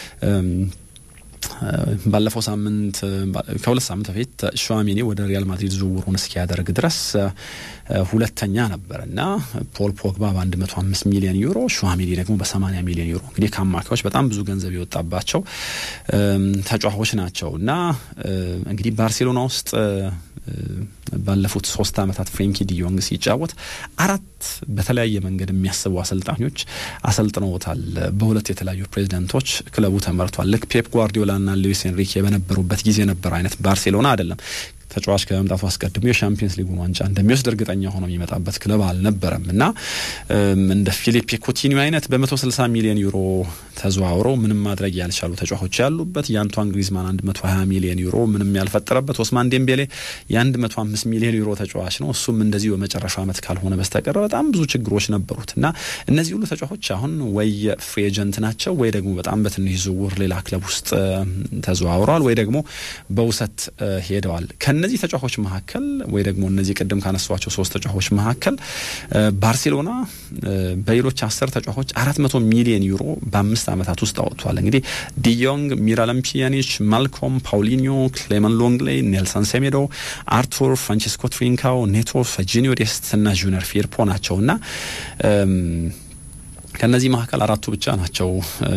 ባለፈው ሳምንት ከሁለት ሳምንት በፊት ሹዋሜኒ ወደ ሪያል ማድሪድ ዝውውሩን እስኪያደርግ ድረስ ሁለተኛ ነበር እና ፖል ፖግባ በ105 ሚሊዮን ዩሮ ሹዋሜኒ ደግሞ በ80 ሚሊዮን ዩሮ እንግዲህ ከአማካዮች በጣም ብዙ ገንዘብ የወጣባቸው ተጫዋቾች ናቸው እና እንግዲህ ባርሴሎና ውስጥ ባለፉት ሶስት ዓመታት ፍሬንኪ ዲዮንግ ሲጫወት አራት በተለያየ መንገድ የሚያስቡ አሰልጣኞች አሰልጥነውታል። በሁለት የተለያዩ ፕሬዚደንቶች ክለቡ ተመርቷል። ልክ ፔፕ ጓርዲዮላና ሉዊስ ኤንሪኬ በነበሩበት ጊዜ ነበር አይነት ባርሴሎና አይደለም። ተጫዋች ከመምጣቱ አስቀድሞ የሻምፒየንስ ሊጉን ዋንጫ እንደሚወስድ እርግጠኛ ሆኖ የሚመጣበት ክለብ አልነበረም እና እንደ ፊሊፔ ኮቲኒዮ አይነት በ160 ሚሊዮን ዩሮ ተዘዋውረው ምንም ማድረግ ያልቻሉ ተጫዋቾች ያሉበት የአንቷን ግሪዝማን 120 ሚሊዮን ዩሮ ምንም ያልፈጠረበት ኦስማን ዴምቤሌ የ105 ሚሊዮን ዩሮ ተጫዋች ነው። እሱም እንደዚሁ በመጨረሻው ዓመት ካልሆነ በስተቀር በጣም ብዙ ችግሮች ነበሩት እና እነዚህ ሁሉ ተጫዋቾች አሁን ወይ ፍሪ ኤጀንት ናቸው ወይ ደግሞ በጣም በትንሽ ዝውውር ሌላ ክለብ ውስጥ ተዘዋውረዋል ወይ ደግሞ በውሰት ሄደዋል። ከነዚህ ተጫዋቾች መካከል ወይ ደግሞ እነዚህ ቅድም ካነሷቸው ሶስት ተጫዋቾች መካከል ባርሴሎና በሌሎች አስር ተጫዋቾች አራት መቶ ሚሊዮን ዩሮ በአምስት ዓመታት ውስጥ አወጥቷል። እንግዲህ ዲዮንግ፣ ሚራለም ፒያኒች፣ ማልኮም፣ ፓውሊኒዮ፣ ክሌመን ሎንግሌ፣ ኔልሰን ሴሜዶ፣ አርቱር፣ ፍራንቺስኮ ትሪንካው፣ ኔቶ፣ ፈጂኒዮ ዴስት እና ጁነር ፊርፖ ናቸው እና ከነዚህ መካከል አራቱ ብቻ ናቸው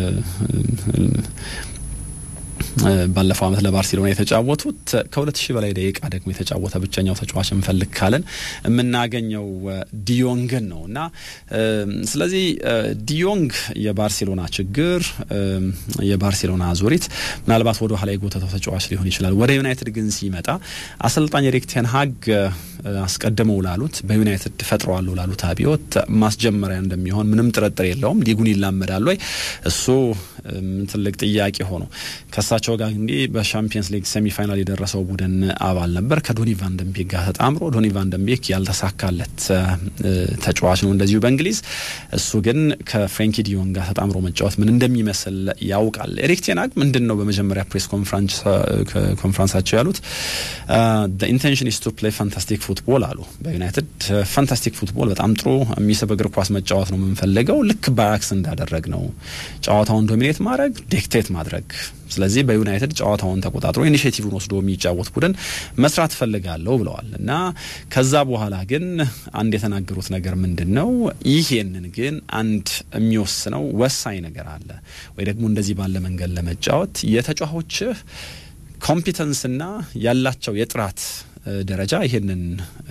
ባለፈው ዓመት ለባርሴሎና የተጫወቱት ከሁለት ሺህ በላይ ደቂቃ ደግሞ የተጫወተ ብቸኛው ተጫዋች እንፈልግ ካለን የምናገኘው ዲዮንግን ነው እና ስለዚህ ዲዮንግ የባርሴሎና ችግር የባርሴሎና ዙሪት ምናልባት ወደ ኋላ የጎተተው ተጫዋች ሊሆን ይችላል። ወደ ዩናይትድ ግን ሲመጣ አሰልጣኝ ኤሪክ ቴን ሃግ አስቀድመው ላሉት በዩናይትድ ፈጥረዋለሁ ላሉት አብዮት ማስጀመሪያ እንደሚሆን ምንም ጥርጥር የለውም። ሊጉን ይላመዳል ወይ እሱ ትልቅ ጥያቄ ሆኖ ከእሳቸው ጋር እንግዲህ በሻምፒየንስ ሊግ ሴሚፋይናል የደረሰው ቡድን አባል ነበር ከዶኒ ቫንደንቤክ ጋር ተጣምሮ ዶኒ ቫንደንቤክ ያልተሳካለት ተጫዋች ነው እንደዚሁ በእንግሊዝ እሱ ግን ከፍሬንኪ ዲዮን ጋር ተጣምሮ መጫወት ምን እንደሚመስል ያውቃል ኤሪክ ቴን ሃግ ምንድን ነው በመጀመሪያ ፕሬስ ኮንፈረንሳቸው ያሉት ኢንቴንሽን ኢስ ቱ ፕሌይ ፋንታስቲክ ፉትቦል አሉ በዩናይትድ ፋንታስቲክ ፉትቦል በጣም ጥሩ የሚስብ እግር ኳስ መጫወት ነው የምንፈልገው ልክ በአያክስ እንዳደረግ ነው ጨዋታውን ዶሚኔት ማድረግ ዲክቴት ማድረግ ስለዚህ በዩናይትድ ጨዋታውን ተቆጣጥሮ ኢኒሽቲቭን ወስዶ የሚጫወት ቡድን መስራት ፈልጋለሁ ብለዋል እና ከዛ በኋላ ግን አንድ የተናገሩት ነገር ምንድን ነው? ይሄንን ግን አንድ የሚወስነው ወሳኝ ነገር አለ ወይ ደግሞ እንደዚህ ባለ መንገድ ለመጫወት የተጫዋቾችህ ኮምፒተንስና ያላቸው የጥራት ደረጃ ይሄንን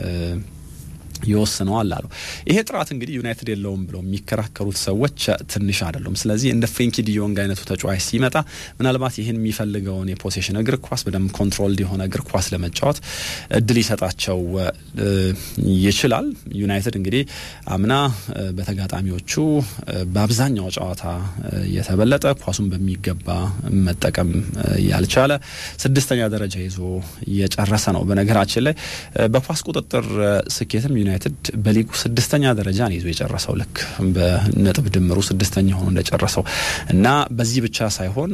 ይወስነዋል አሉ። ይሄ ጥራት እንግዲህ ዩናይትድ የለውም ብለው የሚከራከሩት ሰዎች ትንሽ አይደሉም። ስለዚህ እንደ ፍሬንኪ ዲዮንግ አይነቱ ተጫዋች ሲመጣ ምናልባት ይህን የሚፈልገውን የፖሴሽን እግር ኳስ በደንብ ኮንትሮልድ የሆነ እግር ኳስ ለመጫወት እድል ይሰጣቸው ይችላል። ዩናይትድ እንግዲህ አምና በተጋጣሚዎቹ በአብዛኛው ጨዋታ የተበለጠ ኳሱን በሚገባ መጠቀም ያልቻለ ስድስተኛ ደረጃ ይዞ እየጨረሰ ነው። በነገራችን ላይ በኳስ ቁጥጥር ስኬትም ዩናይትድ በሊጉ ስድስተኛ ደረጃ ነው ይዞ የጨረሰው ልክ በነጥብ ድምሩ ስድስተኛ ሆኖ እንደጨረሰው እና በዚህ ብቻ ሳይሆን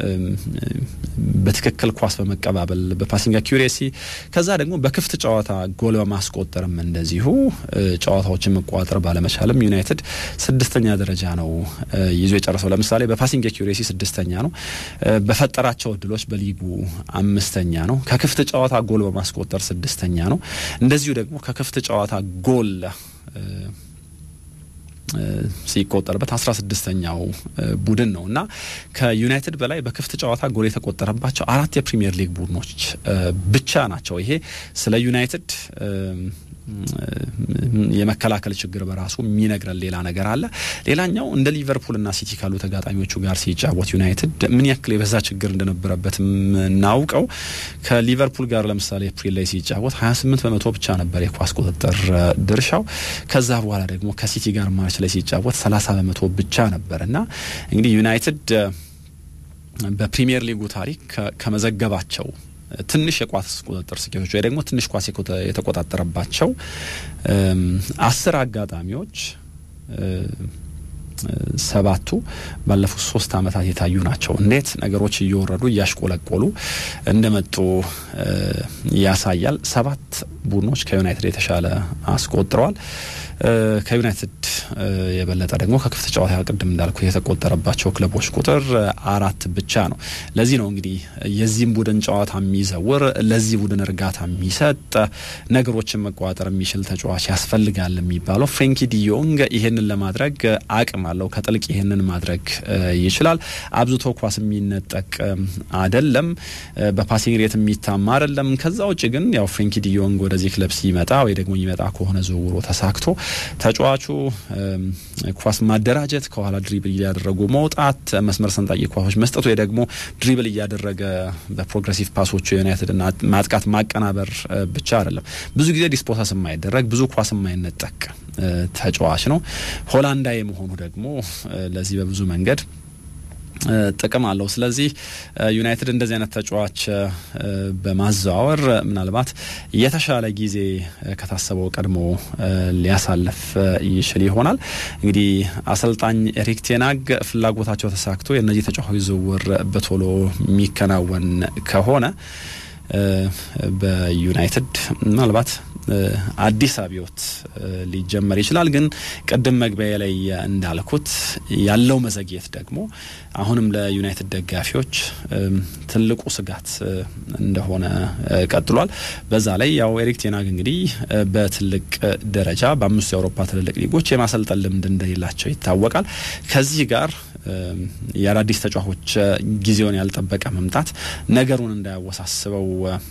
በትክክል ኳስ በመቀባበል በፓሲንግ አኪሬሲ ከዛ ደግሞ በክፍት ጨዋታ ጎል በማስቆጠርም እንደዚሁ ጨዋታዎችን መቆጣጠር ባለመቻልም ዩናይትድ ስድስተኛ ደረጃ ነው ይዞ የጨረሰው። ለምሳሌ በፓሲንግ አኪሬሲ ስድስተኛ ነው። በፈጠራቸው እድሎች በሊጉ አምስተኛ ነው። ከክፍት ጨዋታ ጎል በማስቆጠር ስድስተኛ ነው። እንደዚሁ ደግሞ ከክፍት ጨዋታ ጎል ሲቆጠርበት አስራ ስድስተኛው ቡድን ነው እና ከዩናይትድ በላይ በክፍት ጨዋታ ጎል የተቆጠረባቸው አራት የፕሪሚየር ሊግ ቡድኖች ብቻ ናቸው። ይሄ ስለ ዩናይትድ የመከላከል ችግር በራሱ የሚነግረን ሌላ ነገር አለ። ሌላኛው እንደ ሊቨርፑልና ሲቲ ካሉ ተጋጣሚዎቹ ጋር ሲጫወት ዩናይትድ ምን ያክል የበዛ ችግር እንደነበረበት የምናውቀው ከሊቨርፑል ጋር ለምሳሌ ኤፕሪል ላይ ሲጫወት 28 በመቶ ብቻ ነበር የኳስ ቁጥጥር ድርሻው። ከዛ በኋላ ደግሞ ከሲቲ ጋር ማርች ላይ ሲጫወት 30 በመቶ ብቻ ነበር እና እንግዲህ ዩናይትድ በፕሪሚየር ሊጉ ታሪክ ከመዘገባቸው ትንሽ የኳስ ቁጥጥር ስኬቶች ወይ ደግሞ ትንሽ ኳስ የተቆጣጠረባቸው አስር አጋጣሚዎች ሰባቱ ባለፉት ሶስት ዓመታት የታዩ ናቸው። እንዴት ነገሮች እየወረዱ እያሽቆለቆሉ እንደመጡ ያሳያል። ሰባት ቡድኖች ከዩናይትድ የተሻለ አስቆጥረዋል። ከዩናይትድ የበለጠ ደግሞ ከክፍት ጨዋታ ቅድም እንዳልኩ የተቆጠረባቸው ክለቦች ቁጥር አራት ብቻ ነው። ለዚህ ነው እንግዲህ የዚህም ቡድን ጨዋታ የሚዘውር ለዚህ ቡድን እርጋታ የሚሰጥ ነገሮችን መቆጣጠር የሚችል ተጫዋች ያስፈልጋል የሚባለው። ፍሬንኪ ዲዮንግ ይሄንን ለማድረግ አቅም አለው። ከጥልቅ ይሄንን ማድረግ ይችላል። አብዝቶ ኳስ የሚነጠቅ አይደለም። በፓሲንግ ሬት የሚታማ አይደለም። ከዛ ውጭ ግን ያው ፍሬንኪ ዲዮንግ ወደዚህ ክለብ ሲመጣ ወይ ደግሞ ይመጣ ከሆነ ዝውውሩ ተሳክቶ ተጫዋቹ ኳስ ማደራጀት፣ ከኋላ ድሪብል እያደረጉ መውጣት፣ መስመር ሰንጣቂ ኳሶች መስጠት ወይ ደግሞ ድሪብል እያደረገ በፕሮግሬሲቭ ፓሶቹ ዩናይትድ ማጥቃት ማቀናበር ብቻ አይደለም። ብዙ ጊዜ ዲስፖሳስ የማይደረግ ብዙ ኳስ የማይነጠቅ ተጫዋች ነው። ሆላንዳዊ መሆኑ ደግሞ ለዚህ በብዙ መንገድ ጥቅም አለው። ስለዚህ ዩናይትድ እንደዚህ አይነት ተጫዋች በማዘዋወር ምናልባት የተሻለ ጊዜ ከታሰበው ቀድሞ ሊያሳልፍ ይችል ይሆናል። እንግዲህ አሰልጣኝ ኤሪክ ቴናግ ፍላጎታቸው ተሳክቶ የእነዚህ ተጫዋቾች ዝውውር በቶሎ የሚከናወን ከሆነ በዩናይትድ ምናልባት አዲስ አብዮት ሊጀመር ይችላል። ግን ቅድም መግቢያ ላይ እንዳልኩት ያለው መዘግየት ደግሞ አሁንም ለዩናይትድ ደጋፊዎች ትልቁ ስጋት እንደሆነ ቀጥሏል። በዛ ላይ ያው ኤሪክ ቴናግ እንግዲህ በትልቅ ደረጃ በአምስቱ የአውሮፓ ትልልቅ ሊጎች የማሰልጠን ልምድ እንደሌላቸው ይታወቃል። ከዚህ ጋር የአዳዲስ ተጫዋቾች ጊዜውን ያልጠበቀ መምጣት ነገሩን እንዳያወሳስበው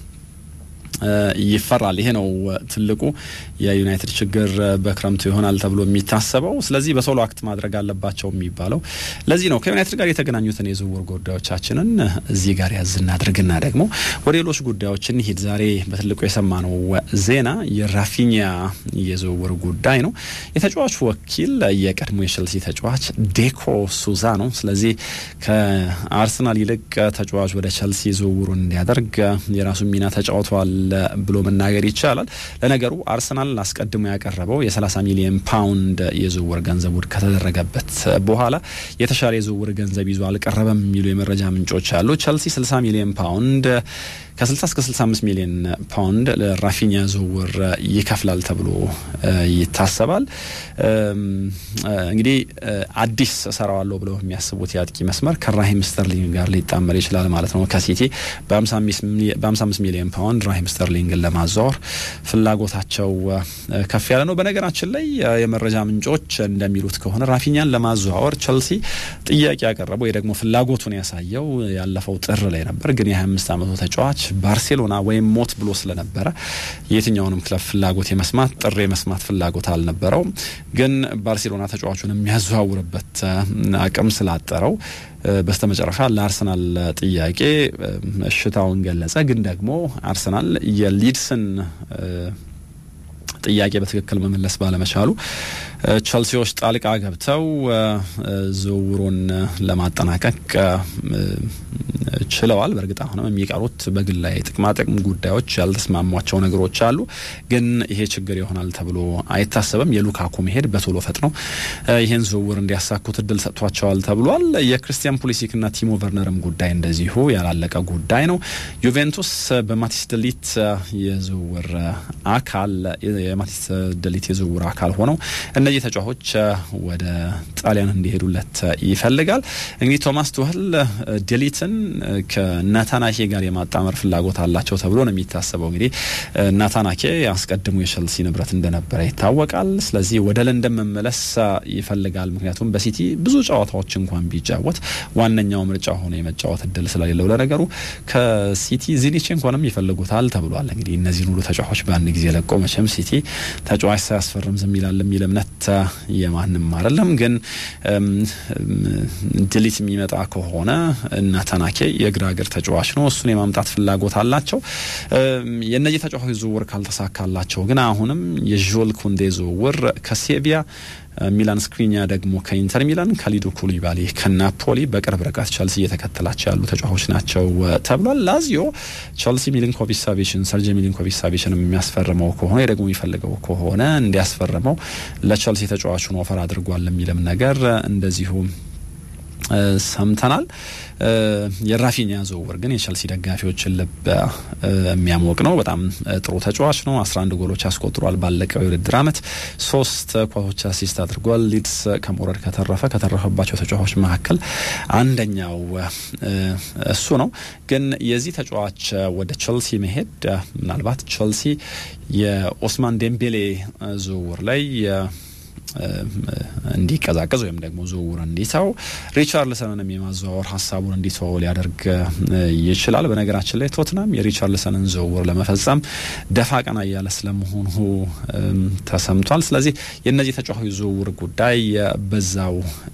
ይፈራል። ይሄ ነው ትልቁ የዩናይትድ ችግር በክረምቱ ይሆናል ተብሎ የሚታሰበው። ስለዚህ በቶሎ አክት ማድረግ አለባቸው የሚባለው ለዚህ ነው። ከዩናይትድ ጋር የተገናኙትን የዝውውር ጉዳዮቻችንን እዚህ ጋር ያዝ እናድርግና ደግሞ ወደ ሌሎች ጉዳዮች እንሂድ። ዛሬ በትልቁ የሰማነው ዜና የራፊኒያ የዝውውር ጉዳይ ነው። የተጫዋቹ ወኪል የቀድሞ የቸልሲ ተጫዋች ዴኮ ሱዛ ነው። ስለዚህ ከአርሰናል ይልቅ ተጫዋች ወደ ቸልሲ ዝውውሩን እንዲያደርግ የራሱ ሚና ተጫውተዋል ብሎ መናገር ይቻላል። ለነገሩ አርሰናል አስቀድሞ ያቀረበው የ30 ሚሊዮን ፓውንድ የዝውውር ገንዘብ ውድቅ ከተደረገበት በኋላ የተሻለ የዝውውር ገንዘብ ይዞ አልቀረበም የሚሉ የመረጃ ምንጮች አሉ። ቸልሲ 60 ሚሊዮን ፓውንድ ከ60 እስከ 65 ሚሊዮን ፓውንድ ለራፊኒያ ዝውውር ይከፍላል ተብሎ ይታሰባል። እንግዲህ አዲስ እሰራዋለሁ ብለው የሚያስቡት የአጥቂ መስመር ከራሂም ስተርሊንግ ጋር ሊጣመር ይችላል ማለት ነው። ከሲቲ በ55 ሚሊዮን ፓውንድ ራሂም ስተርሊንግን ለማዛወር ፍላጎታቸው ከፍ ያለ ነው። በነገራችን ላይ የመረጃ ምንጮች እንደሚሉት ከሆነ ራፊኛን ለማዘዋወር ቸልሲ ጥያቄ ያቀረበው ወይ ደግሞ ፍላጎቱን ያሳየው ያለፈው ጥር ላይ ነበር። ግን የ25 ዓመቱ ተጫዋች ባርሴሎና ወይም ሞት ብሎ ስለነበረ የትኛውንም ክለብ ፍላጎት የመስማት ጥሪ የመስማት ፍላጎት አልነበረውም። ግን ባርሴሎና ተጫዋቹን የሚያዘዋውርበት አቅም ስላጠረው በስተመጨረሻ ለአርሰናል ጥያቄ እሽታውን ገለጸ። ግን ደግሞ አርሰናል የሊድስን ጥያቄ በትክክል መመለስ ባለመቻሉ ቸልሲዎች ጣልቃ ገብተው ዝውውሩን ለማጠናቀቅ ችለዋል። በእርግጥ አሁንም የሚቀሩት በግላዊ ጥቅማጥቅም ጉዳዮች ያልተስማሟቸው ነገሮች አሉ። ግን ይሄ ችግር ይሆናል ተብሎ አይታሰብም። የሉካኩ መሄድ በቶሎ ፈጥነው ይህን ዝውውር እንዲያሳኩት እድል ሰጥቷቸዋል ተብሏል። የክርስቲያን ፑሊሲክና ቲሞ ቨርነርም ጉዳይ እንደዚሁ ያላለቀ ጉዳይ ነው። ዩቬንቱስ በማቲስ ደሊት የዝውውር አካል የማቲስ ደሊት የዝውውር አካል ሆነው እነዚህ ተጫዋቾች ወደ ጣሊያን እንዲሄዱለት ይፈልጋል። እንግዲህ ቶማስ ቱህል ደሊትን ከናታናኬ ጋር የማጣመር ፍላጎት አላቸው ተብሎ ነው የሚታሰበው። እንግዲህ ናታናኬ አስቀድሞ የቸልሲ ንብረት እንደነበረ ይታወቃል። ስለዚህ ወደ ለንደን መመለስ ይፈልጋል። ምክንያቱም በሲቲ ብዙ ጨዋታዎች እንኳን ቢጫወት ዋነኛው ምርጫ ሆኖ የመጫወት እድል ስለሌለው ለነገሩ ከሲቲ ዚኒቼንኮንም ይፈልጉታል ተብሏል። እንግዲህ እነዚህን ሁሉ ተጫዋቾች በአንድ ጊዜ ለቆ መቼም ሲቲ ተጫዋች ሳያስፈርም ዝም ይላል የሚል እምነት የማንም አይደለም። ግን ድሊት የሚመጣ ከሆነ ናታናኬ የግራ እግር ተጫዋች ነው። እሱን የማምጣት ፍላጎት አላቸው። የእነዚህ ተጫዋቾች ዝውውር ካልተሳካላቸው ግን አሁንም የዦል ኩንዴ ዝውውር ከሴቪያ ሚላን ስክሪኛ ደግሞ ከኢንተር ሚላን፣ ካሊዱ ኩሊባሊ ከናፖሊ በቅርብ ርቀት ቸልሲ እየተከተላቸው ያሉ ተጫዋቾች ናቸው ተብሏል። ላዚዮ ቸልሲ ሚሊንኮቪች ሳቪችን ሰርጂ ሚሊንኮቪች ሳቪችን የሚያስፈርመው ከሆነ ደግሞ የሚፈልገው ከሆነ እንዲያስፈርመው ለቸልሲ ተጫዋቹን ኦፈር አድርጓል የሚልም ነገር እንደዚሁ ሰምተናል። የራፊኛ ዝውውር ግን የቸልሲ ደጋፊዎችን ልብ የሚያሞቅ ነው። በጣም ጥሩ ተጫዋች ነው። 11 ጎሎች አስቆጥሯል። ባለቀው የውድድር ዓመት ሶስት ኳሶች አሲስት አድርጓል። ሊድስ ከመውረድ ከተረፈ ከተረፈባቸው ተጫዋቾች መካከል አንደኛው እሱ ነው። ግን የዚህ ተጫዋች ወደ ቸልሲ መሄድ ምናልባት ቸልሲ የኦስማን ዴምቤሌ ዝውውር ላይ እንዲቀዛቀዝ ወይም ደግሞ ዝውውር እንዲተው ሪቻርልሰንንም የማዘዋወር ሀሳቡን እንዲተው ሊያደርግ ይችላል። በነገራችን ላይ ቶትናም የሪቻርልሰንን ዝውውር ለመፈጸም ደፋ ቀና እያለ ስለመሆኑ ተሰምቷል። ስለዚህ የእነዚህ ተጫዋቾች ዝውውር ጉዳይ በዛው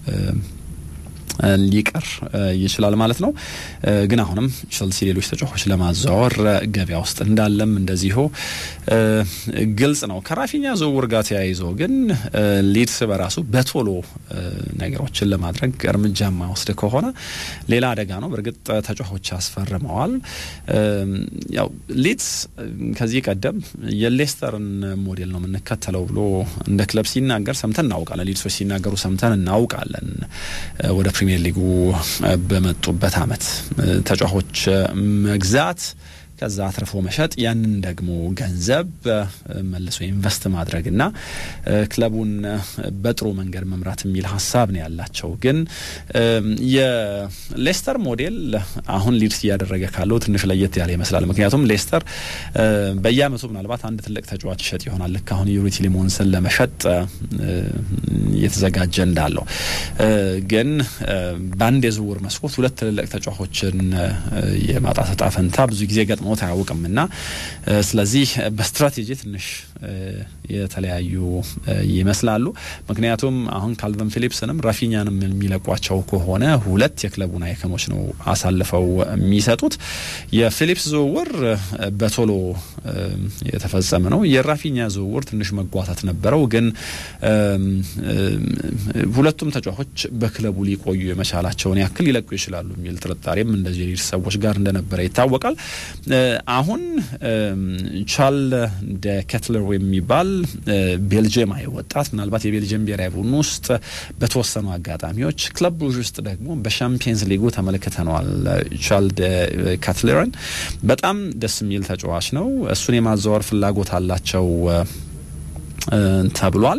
ሊቀር ይችላል ማለት ነው። ግን አሁንም ቸልሲ ሌሎች ተጫዋቾች ለማዘዋወር ገበያ ውስጥ እንዳለም እንደዚሁ ግልጽ ነው። ከራፊኛ ዝውውር ጋር ተያይዞ ግን ሊድስ በራሱ በቶሎ ነገሮችን ለማድረግ እርምጃ የማይወስድ ከሆነ ሌላ አደጋ ነው። በእርግጥ ተጫዋቾች ያስፈርመዋል። ያው ሊድስ ከዚህ ቀደም የሌስተርን ሞዴል ነው የምንከተለው ብሎ እንደ ክለብ ሲናገር ሰምተን እናውቃለን። ሊድሶች ሲናገሩ ሰምተን እናውቃለን ወደ ፕሪሚየር ሊጉ በመጡበት አመት ተጫዋቾች መግዛት ከዛ አትርፎ መሸጥ ያንን ደግሞ ገንዘብ መልሶ ኢንቨስት ማድረግ እና ክለቡን በጥሩ መንገድ መምራት የሚል ሀሳብ ነው ያላቸው። ግን የሌስተር ሞዴል አሁን ሊድስ እያደረገ ካለው ትንሽ ለየት ያለ ይመስላል። ምክንያቱም ሌስተር በየአመቱ ምናልባት አንድ ትልቅ ተጫዋች ይሸጥ ይሆናል። ልክ አሁን ዩሪቲ ሊሞንስን ለመሸጥ እየተዘጋጀ እንዳለው ግን በአንድ የዝውውር መስኮት ሁለት ትልልቅ ተጫዋቾችን የማጣት እጣ ፈንታ ብዙ ጊዜ ገጥሞት አያውቅም እና ስለዚህ በስትራቴጂ ትንሽ የተለያዩ ይመስላሉ። ምክንያቱም አሁን ካልቨን ፊሊፕስንም ራፊኛንም የሚለቋቸው ከሆነ ሁለት የክለቡን አይከኖች ነው አሳልፈው የሚሰጡት። የፊሊፕስ ዝውውር በቶሎ የተፈጸመ ነው። የራፊኛ ዝውውር ትንሽ መጓታት ነበረው፣ ግን ሁለቱም ተጫዋቾች በክለቡ ሊቆዩ የመቻላቸውን ያክል ሊለቁ ይችላሉ የሚል ጥርጣሬም እንደዚህ ሌሎች ሰዎች ጋር እንደነበረ ይታወቃል። አሁን ቻል ደ ketler የሚባል ቤልጅየማዊ ወጣት ምናልባት የቤልጅየም ብሔራዊ ቡድን ውስጥ በተወሰኑ አጋጣሚዎች ክለብ ብሩዥ ውስጥ ደግሞ በሻምፒየንስ ሊጉ ተመልክተነዋል። ቻልድ ካትለርን በጣም ደስ የሚል ተጫዋች ነው። እሱን የማዘዋወር ፍላጎት አላቸው ተብሏል።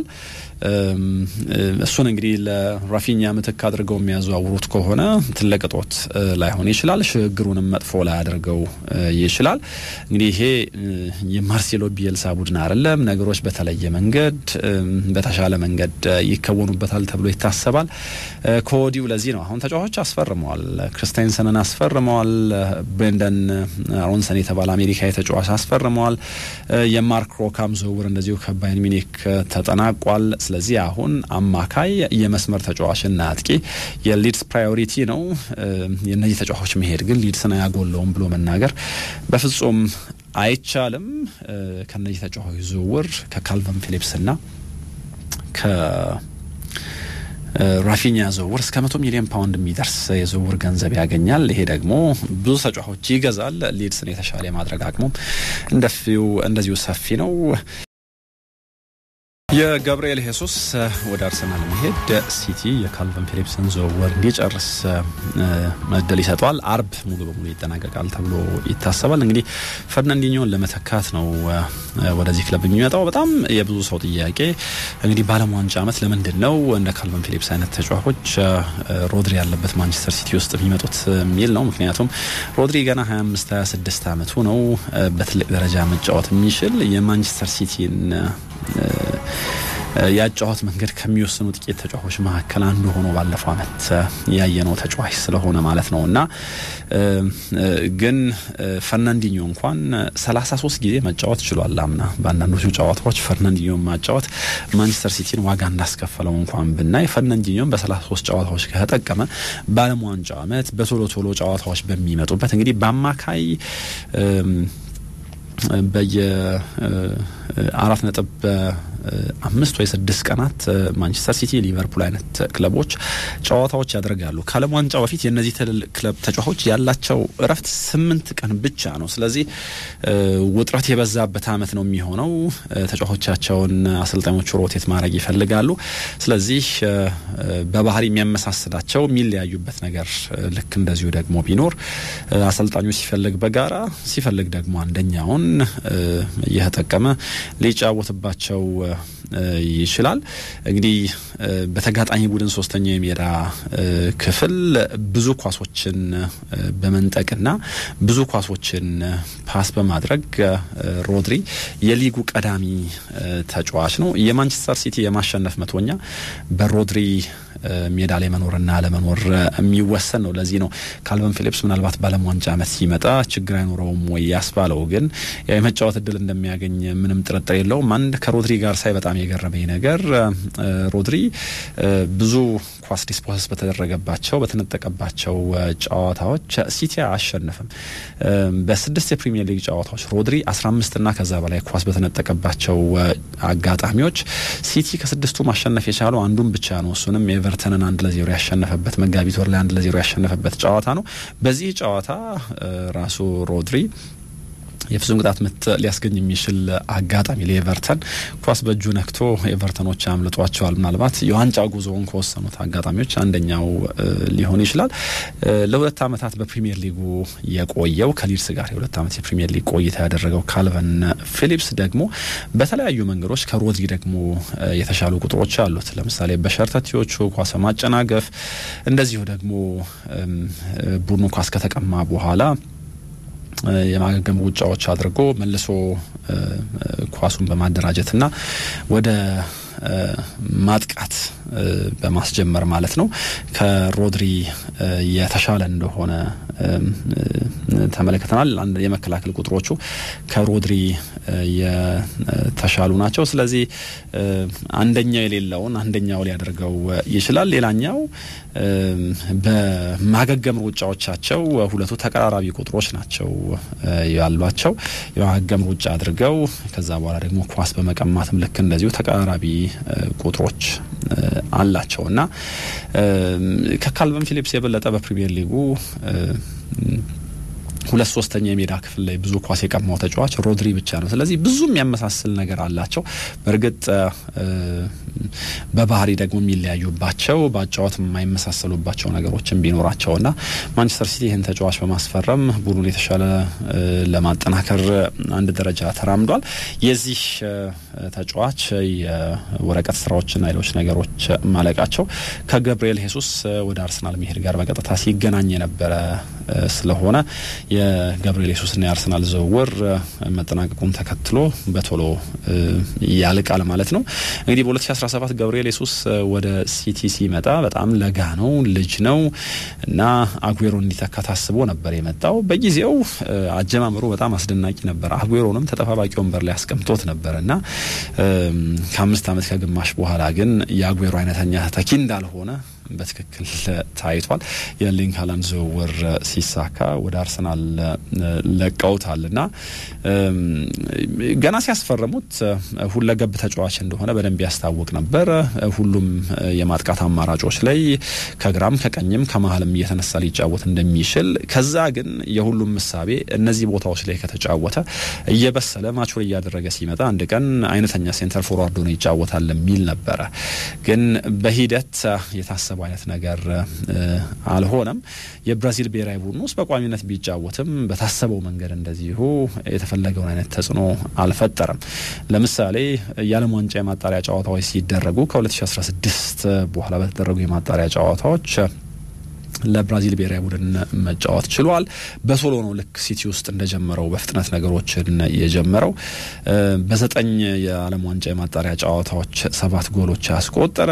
እሱን እንግዲህ ለራፊኛ ምትክ አድርገው የሚያዘዋውሩት ከሆነ ትልቅ እጦት ላይሆን ይችላል። ሽግግሩንም መጥፎ ላያደርገው ይችላል። እንግዲህ ይሄ የማርሴሎ ቢየልሳ ቡድን አይደለም። ነገሮች በተለየ መንገድ በተሻለ መንገድ ይከወኑበታል ተብሎ ይታሰባል። ከወዲሁ ለዚህ ነው አሁን ተጫዋቾች አስፈርመዋል። ክርስቲያንሰንን አስፈርመዋል። ብሬንደን አሮንሰን የተባለ አሜሪካዊ ተጫዋች አስፈርመዋል። የማርክ ሮካም ዝውውር እንደዚሁ ከባይን ሚኒክ ተጠናቋል። ስለዚህ አሁን አማካይ የመስመር ተጫዋችና አጥቂ የሊድስ ፕራዮሪቲ ነው። የእነዚህ ተጫዋቾች መሄድ ግን ሊድስን አያጎለውም ብሎ መናገር በፍጹም አይቻልም። ከነዚህ ተጫዋቾች ዝውውር ከካልቨን ፊሊፕስና ራፊኛ ዝውውር እስከ መቶ ሚሊዮን ፓውንድ የሚደርስ የዝውውር ገንዘብ ያገኛል። ይሄ ደግሞ ብዙ ተጫዋቾች ይገዛል። ሊድስን የተሻለ የማድረግ አቅሙም እንደዚሁ ሰፊ ነው። የጋብርኤል ሄሱስ ወደ አርሰናል መሄድ ሲቲ የካልቨን ፊሊፕስን ዝውውር እንዲጨርስ እድል ይሰጠዋል። አርብ ሙሉ በሙሉ ይጠናቀቃል ተብሎ ይታሰባል። እንግዲህ ፈርናንዲኞን ለመተካት ነው ወደዚህ ክለብ የሚመጣው። በጣም የብዙ ሰው ጥያቄ እንግዲህ በዓለም ዋንጫ ዓመት ለምንድን ነው እንደ ካልቨን ፊሊፕስ አይነት ተጫዋቾች ሮድሪ ያለበት ማንቸስተር ሲቲ ውስጥ የሚመጡት የሚል ነው። ምክንያቱም ሮድሪ ገና 25 26 ዓመቱ ነው። በትልቅ ደረጃ መጫወት የሚችል የማንቸስተር ሲቲን ያጫወት መንገድ ከሚወስኑ ጥቂት ተጫዋቾች መካከል አንዱ ሆኖ ባለፈው ዓመት ያየነው ተጫዋች ስለሆነ ማለት ነው እና ግን ፈርናንዲኞ እንኳን 33 ጊዜ መጫወት ችሏል። አምና በአንዳንዶቹ ጨዋታዎች ፈርናንዲኞ ማጫወት ማንቸስተር ሲቲን ዋጋ እንዳስከፈለው እንኳን ብናይ ፈርናንዲኞን በ33 ጨዋታዎች ከተጠቀመ በዓለም ዋንጫ ዓመት በቶሎ ቶሎ ጨዋታዎች በሚመጡበት እንግዲህ በአማካይ በየ አራት ነጥብ አምስት ወይ ስድስት ቀናት ማንቸስተር ሲቲ፣ ሊቨርፑል አይነት ክለቦች ጨዋታዎች ያደርጋሉ። ከዓለም ዋንጫ በፊት የእነዚህ ትልልቅ ክለብ ተጫዋቾች ያላቸው እረፍት ስምንት ቀን ብቻ ነው። ስለዚህ ውጥረት የበዛበት ዓመት ነው የሚሆነው። ተጫዋቾቻቸውን አሰልጣኞቹ ሮቴት ማድረግ ይፈልጋሉ። ስለዚህ በባህሪ የሚያመሳስላቸው የሚለያዩበት ነገር ልክ እንደዚሁ ደግሞ ቢኖር አሰልጣኙ ሲፈልግ በጋራ ሲፈልግ ደግሞ አንደኛውን እየተጠቀመ ሊጫወትባቸው ይችላል። እንግዲህ በተጋጣሚ ቡድን ሶስተኛው የሜዳ ክፍል ብዙ ኳሶችን በመንጠቅና ብዙ ኳሶችን ፓስ በማድረግ ሮድሪ የሊጉ ቀዳሚ ተጫዋች ነው። የማንቸስተር ሲቲ የማሸነፍ መቶኛ በሮድሪ ሜዳ ላይ መኖርና አለመኖር የሚወሰን ነው። ለዚህ ነው ካልቨን ፊሊፕስ ምናልባት በዓለም ዋንጫ ዓመት ሲመጣ ችግር አይኖረውም ወይ ያስባለው። ግን የመጫወት እድል እንደሚያገኝ ምንም ጥርጥር የለውም። አንድ ከሮድሪ ጋር ሳይ በጣም የገረመኝ ነገር ሮድሪ ብዙ ኳስ ዲስፖሰስ በተደረገባቸው በተነጠቀባቸው ጨዋታዎች ሲቲ አያሸንፍም። በስድስት የፕሪሚየር ሊግ ጨዋታዎች ሮድሪ አስራ አምስትና ከዛ በላይ ኳስ በተነጠቀባቸው አጋጣሚዎች ሲቲ ከስድስቱ ማሸነፍ የቻለው አንዱን ብቻ ነው። እሱንም ኤቨርተንን አንድ ለዜሮ ያሸነፈበት መጋቢት ወር ላይ አንድ ለዜሮ ያሸነፈበት ጨዋታ ነው። በዚህ ጨዋታ ራሱ ሮድሪ የፍጹም ቅጣት ምት ሊያስገኝ የሚችል አጋጣሚ ለኤቨርተን ኳስ በእጁ ነክቶ ኤቨርተኖች አምልጧቸዋል። ምናልባት የዋንጫ ጉዞውን ከወሰኑት አጋጣሚዎች አንደኛው ሊሆን ይችላል። ለሁለት ዓመታት በፕሪሚየር ሊጉ የቆየው ከሊድስ ጋር የሁለት ዓመት የፕሪሚየር ሊግ ቆይታ ያደረገው ካልቨን ፊሊፕስ ደግሞ በተለያዩ መንገዶች ከሮድሪ ደግሞ የተሻሉ ቁጥሮች አሉት። ለምሳሌ በሸርተቴዎቹ ኳስ ማጨናገፍ፣ እንደዚሁ ደግሞ ቡድኑ ኳስ ከተቀማ በኋላ የማገገም ውጫዎች አድርጎ መልሶ ኳሱን በማደራጀትና ወደ ማጥቃት በማስጀመር ማለት ነው ከሮድሪ የተሻለ እንደሆነ ተመልክተናል። የመከላከል ቁጥሮቹ ከሮድሪ የተሻሉ ናቸው። ስለዚህ አንደኛው የሌለውን አንደኛው ሊያደርገው ይችላል። ሌላኛው በማገገም ሩጫዎቻቸው ሁለቱ ተቀራራቢ ቁጥሮች ናቸው ያሏቸው። የማገገም ሩጫ አድርገው ከዛ በኋላ ደግሞ ኳስ በመቀማትም ልክ እንደዚሁ ተቀራራቢ ቁጥሮች አላቸው እና ከካልቨን ፊሊፕስ የበለጠ በፕሪሚየር ሊጉ ሁለት ሶስተኛ የሜዳ ክፍል ላይ ብዙ ኳስ የቀማው ተጫዋች ሮድሪ ብቻ ነው። ስለዚህ ብዙ የሚያመሳስል ነገር አላቸው። በእርግጥ በባህሪ ደግሞ የሚለያዩባቸው በአጫወት የማይመሳሰሉባቸው ነገሮችን ቢኖራቸውና ማንቸስተር ሲቲ ይህን ተጫዋች በማስፈረም ቡድኑን የተሻለ ለማጠናከር አንድ ደረጃ ተራምዷል። የዚህ ተጫዋች የወረቀት ስራዎችና ሌሎች ነገሮች ማለቃቸው ከገብርኤል ሄሱስ ወደ አርሰናል መሄድ ጋር በቀጥታ ሲገናኝ የነበረ ስለሆነ የገብርኤል ሱስና የአርሰናል ዝውውር መጠናቀቁን ተከትሎ በቶሎ ያልቃል ማለት ነው። እንግዲህ በ2017 ገብርኤል ሱስ ወደ ሲቲ ሲመጣ በጣም ለጋ ነው፣ ልጅ ነው እና አጉዌሮ እንዲተካ ታስቦ ነበር የመጣው። በጊዜው አጀማመሩ በጣም አስደናቂ ነበር። አጉዌሮንም ተጠባባቂ ወንበር ላይ አስቀምጦት ነበር እና ከአምስት ዓመት ከግማሽ በኋላ ግን የአጉዌሮ አይነተኛ ተኪ እንዳልሆነ በትክክል ታይቷል። የኤርሊንግ ሃላንድ ዝውውር ሲሳካ ወደ አርሰናል ለቀውታል እና ገና ሲያስፈርሙት ሁለገብ ተጫዋች እንደሆነ በደንብ ያስታውቅ ነበር። ሁሉም የማጥቃት አማራጮች ላይ ከግራም ከቀኝም ከመሀልም እየተነሳ ሊጫወት እንደሚችል ከዛ ግን የሁሉም ምሳቤ እነዚህ ቦታዎች ላይ ከተጫወተ እየበሰለ ማቹር እያደረገ ሲመጣ አንድ ቀን አይነተኛ ሴንተር ፎርዋርድ ሆኖ ይጫወታል የሚል ነበረ። ግን በሂደት የታሰበው አይነት ነገር አልሆነም። የብራዚል ብሔራዊ ቡድን ውስጥ በቋሚነት ቢጫወትም በታሰበው መንገድ እንደዚሁ የተፈለገውን አይነት ተጽዕኖ አልፈጠረም። ለምሳሌ የዓለም ዋንጫ የማጣሪያ ጨዋታዎች ሲደረጉ ከ2016 በኋላ በተደረጉ የማጣሪያ ጨዋታዎች ለብራዚል ብሔራዊ ቡድን መጫወት ችሏል። በቶሎ ነው ልክ ሲቲ ውስጥ እንደጀመረው በፍጥነት ነገሮችን የጀመረው። በዘጠኝ የዓለም ዋንጫ የማጣሪያ ጨዋታዎች ሰባት ጎሎች ያስቆጠረ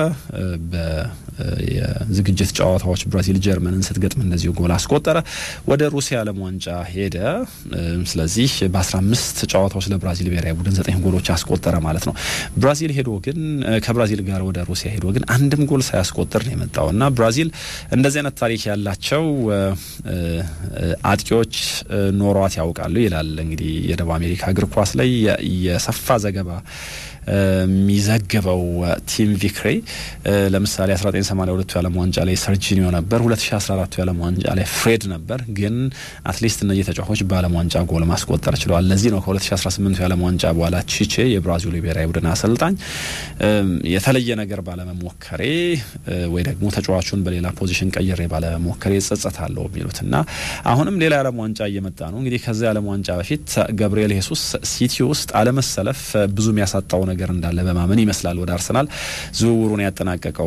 የዝግጅት ጨዋታዎች ብራዚል ጀርመንን ስትገጥም እንደዚሁ ጎል አስቆጠረ። ወደ ሩሲያ ዓለም ዋንጫ ሄደ። ስለዚህ በ15 ጨዋታዎች ለብራዚል ብሔራዊ ቡድን ዘጠኝ ጎሎች ያስቆጠረ ማለት ነው። ብራዚል ሄዶ ግን ከብራዚል ጋር ወደ ሩሲያ ሄዶ ግን አንድም ጎል ሳያስቆጥር ነው የመጣው እና ብራዚል እንደዚህ አይነት ታሪክ ያላቸው አጥቂዎች ኖሯት ያውቃሉ ይላል እንግዲህ የደቡብ አሜሪካ እግር ኳስ ላይ የሰፋ ዘገባ የሚዘግበው ቲም ቪክሬ ለምሳሌ 1982 የዓለም ዋንጫ ላይ ሰርጂኒዮ ነበር፣ 2014 የዓለም ዋንጫ ላይ ፍሬድ ነበር። ግን አትሊስት እነዚህ ተጫዋቾች በዓለም ዋንጫ ጎል ማስቆጠር ችለዋል። ለዚህ ነው ከ2018 የዓለም ዋንጫ በኋላ ቺቼ የብራዚሉ ብሔራዊ ቡድን አሰልጣኝ የተለየ ነገር ባለመሞከሬ ወይ ደግሞ ተጫዋቹን በሌላ ፖዚሽን ቀይሬ ባለመሞከሬ ጸጸታለሁ የሚሉት እና አሁንም ሌላ የዓለም ዋንጫ እየመጣ ነው። እንግዲህ ከዚያ የዓለም ዋንጫ በፊት ገብርኤል ሄሱስ ሲቲ ውስጥ አለመሰለፍ ብዙ የሚያሳጣው ነገር እንዳለ በማመን ይመስላል ወደ አርሰናል ዝውውሩን ያጠናቀቀው።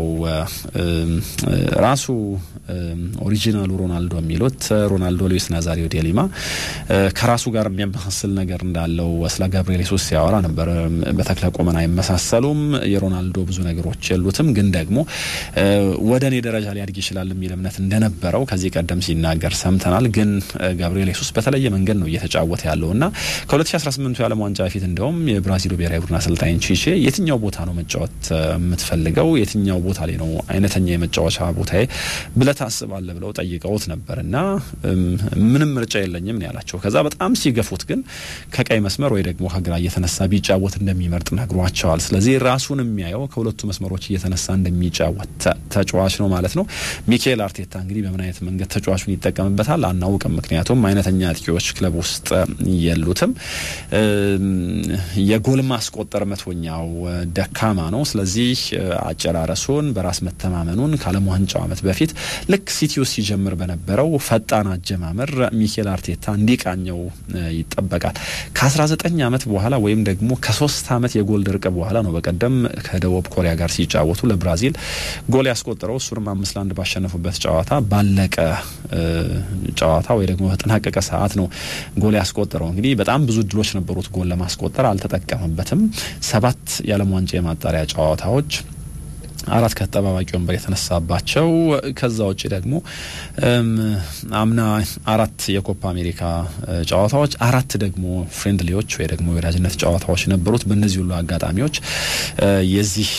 ራሱ ኦሪጂናሉ ሮናልዶ የሚሉት ሮናልዶ ሉዊስ ናዛሪዮ ዴሊማ ከራሱ ጋር የሚያመሳስል ነገር እንዳለው ስለ ገብርኤል ሄሱስ ሲያወራ ነበር። በተክለ ቁመና አይመሳሰሉም። የሮናልዶ ብዙ ነገሮች የሉትም፣ ግን ደግሞ ወደ እኔ ደረጃ ሊያድግ ይችላል የሚል እምነት እንደነበረው ከዚህ ቀደም ሲናገር ሰምተናል። ግን ገብርኤል ሄሱስ በተለየ መንገድ ነው እየተጫወተ ያለው እና ከ2018 የዓለም ዋንጫ በፊት እንደውም የብራዚሉ ብሔራዊ ቡድን አሰልጣኝ ቺቼ የትኛው ቦታ ነው መጫወት የምትፈልገው የትኛው ቦታ ላይ ነው አይነተኛ የመጫወቻ ቦታዬ ብለህ ታስባለህ ብለው ጠይቀውት ነበር እና ምንም ምርጫ የለኝም ነው ያላቸው። ከዛ በጣም ሲገፉት ግን ከቀይ መስመር ወይ ደግሞ ከግራ እየተነሳ ቢጫወት እንደሚመርጥ ነግሯቸዋል። ስለዚህ ራሱን የሚያየው ከሁለቱ መስመሮች እየተነሳ እንደሚጫወት ተጫዋች ነው ማለት ነው። ሚካኤል አርቴታ እንግዲህ በምን አይነት መንገድ ተጫዋቹን ይጠቀምበታል አናውቅም። ምክንያቱም አይነተኛ አጥቂዎች ክለብ ውስጥ የሉትም። የጎል ማስቆጠር መቶኛው ደካማ ነው። ስለዚህ አጨራረሱን በራስ መተማመኑን ከዓለም ዋንጫው ዓመት በፊት ልክ ሲቲ ውስጥ ሲጀምር በነበረው ፈጣን አጀማመር ሚኬል አርቴታ እንዲቃኘው ይጠበቃል። ከ19 ዓመት በኋላ ወይም ደግሞ ከሶስት ዓመት የጎል ድርቅ በኋላ ነው በቀደም ከደቡብ ኮሪያ ጋር ሲጫወቱ ለብራዚል ጎል ያስቆጠረው እሱንም አምስት ለአንድ ባሸነፉበት ጨዋታ ባለቀ ጨዋታ ወይ ደግሞ በተጠናቀቀ ሰዓት ነው ጎል ያስቆጠረው። እንግዲህ በጣም ብዙ እድሎች ነበሩት ጎል ለማስቆጠር አልተጠቀመበትም። ሰባት የዓለም ዋንጫ የማጣሪያ ጨዋታዎች አራት ከተጠባባቂ ወንበር የተነሳባቸው ከዛ ውጭ ደግሞ አምና አራት የኮፓ አሜሪካ ጨዋታዎች አራት ደግሞ ፍሬንድሊዎች ወይ ደግሞ የወዳጅነት ጨዋታዎች ነበሩት። በእነዚህ ሁሉ አጋጣሚዎች የዚህ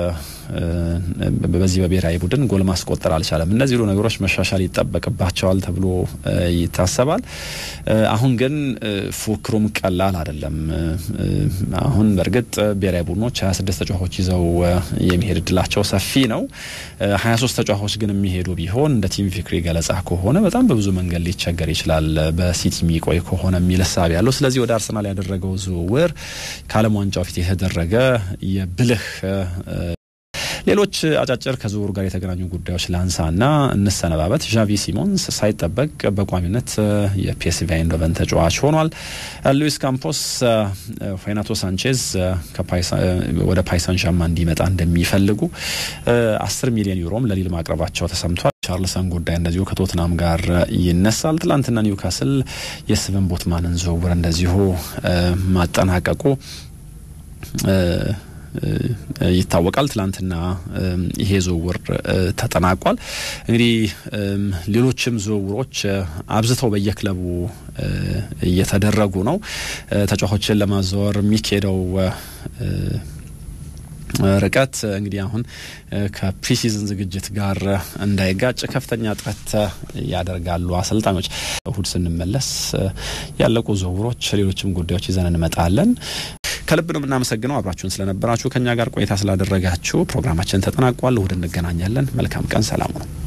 በዚህ በብሔራዊ ቡድን ጎል ማስቆጠር አልቻለም። እነዚህ ሁሉ ነገሮች መሻሻል ይጠበቅባቸዋል ተብሎ ይታሰባል። አሁን ግን ፉክክሩም ቀላል አይደለም። አሁን በእርግጥ ብሔራዊ ቡድኖች 26 ተጫዋቾች ይዘው የሚሄድ እድላቸው ሰፊ ነው። 23 ተጫዋቾች ግን የሚሄዱ ቢሆን እንደ ቲም ቪክሪ ገለጻ ከሆነ በጣም በብዙ መንገድ ሊቸገር ይችላል በሲቲ የሚቆይ ከሆነ የሚል እሳቤ ያለው። ስለዚህ ወደ አርሰናል ያደረገው ዝውውር ከዓለም ዋንጫው ፊት የተደረገ የብልህ ሌሎች አጫጭር ከዝውውሩ ጋር የተገናኙ ጉዳዮች ላንሳና እንሰነባበት። ዣቪ ሲሞንስ ሳይጠበቅ በቋሚነት የፒኤስቪ አይንዶቨን ተጫዋች ሆኗል። ሉዊስ ካምፖስ ሬናቶ ሳንቼዝ ወደ ፓይሳን ዣማ እንዲመጣ እንደሚፈልጉ አስር ሚሊዮን ዩሮም ለሊል ማቅረባቸው ተሰምቷል። ቻርልሰን ጉዳይ እንደዚሁ ከቶትናም ጋር ይነሳል። ትላንትና ኒውካስል የስቨን ቦትማንን ዝውውር እንደዚሁ ማጠናቀቁ ይታወቃል። ትላንትና ይሄ ዝውውር ተጠናቋል። እንግዲህ ሌሎችም ዝውውሮች አብዝተው በየክለቡ እየተደረጉ ነው። ተጫዋቾችን ለማዘወር የሚካሄደው ርቀት እንግዲህ አሁን ከፕሪሲዝን ዝግጅት ጋር እንዳይጋጭ ከፍተኛ ጥረት ያደርጋሉ አሰልጣኞች። እሁድ ስንመለስ ያለቁ ዝውውሮች፣ ሌሎችም ጉዳዮች ይዘን እንመጣለን። ከልብ ነው የምናመሰግነው አብራችሁን ስለነበራችሁ ከኛ ጋር ቆይታ ስላደረጋችሁ። ፕሮግራማችን ተጠናቋል። እሁድ እንገናኛለን። መልካም ቀን። ሰላም ነው።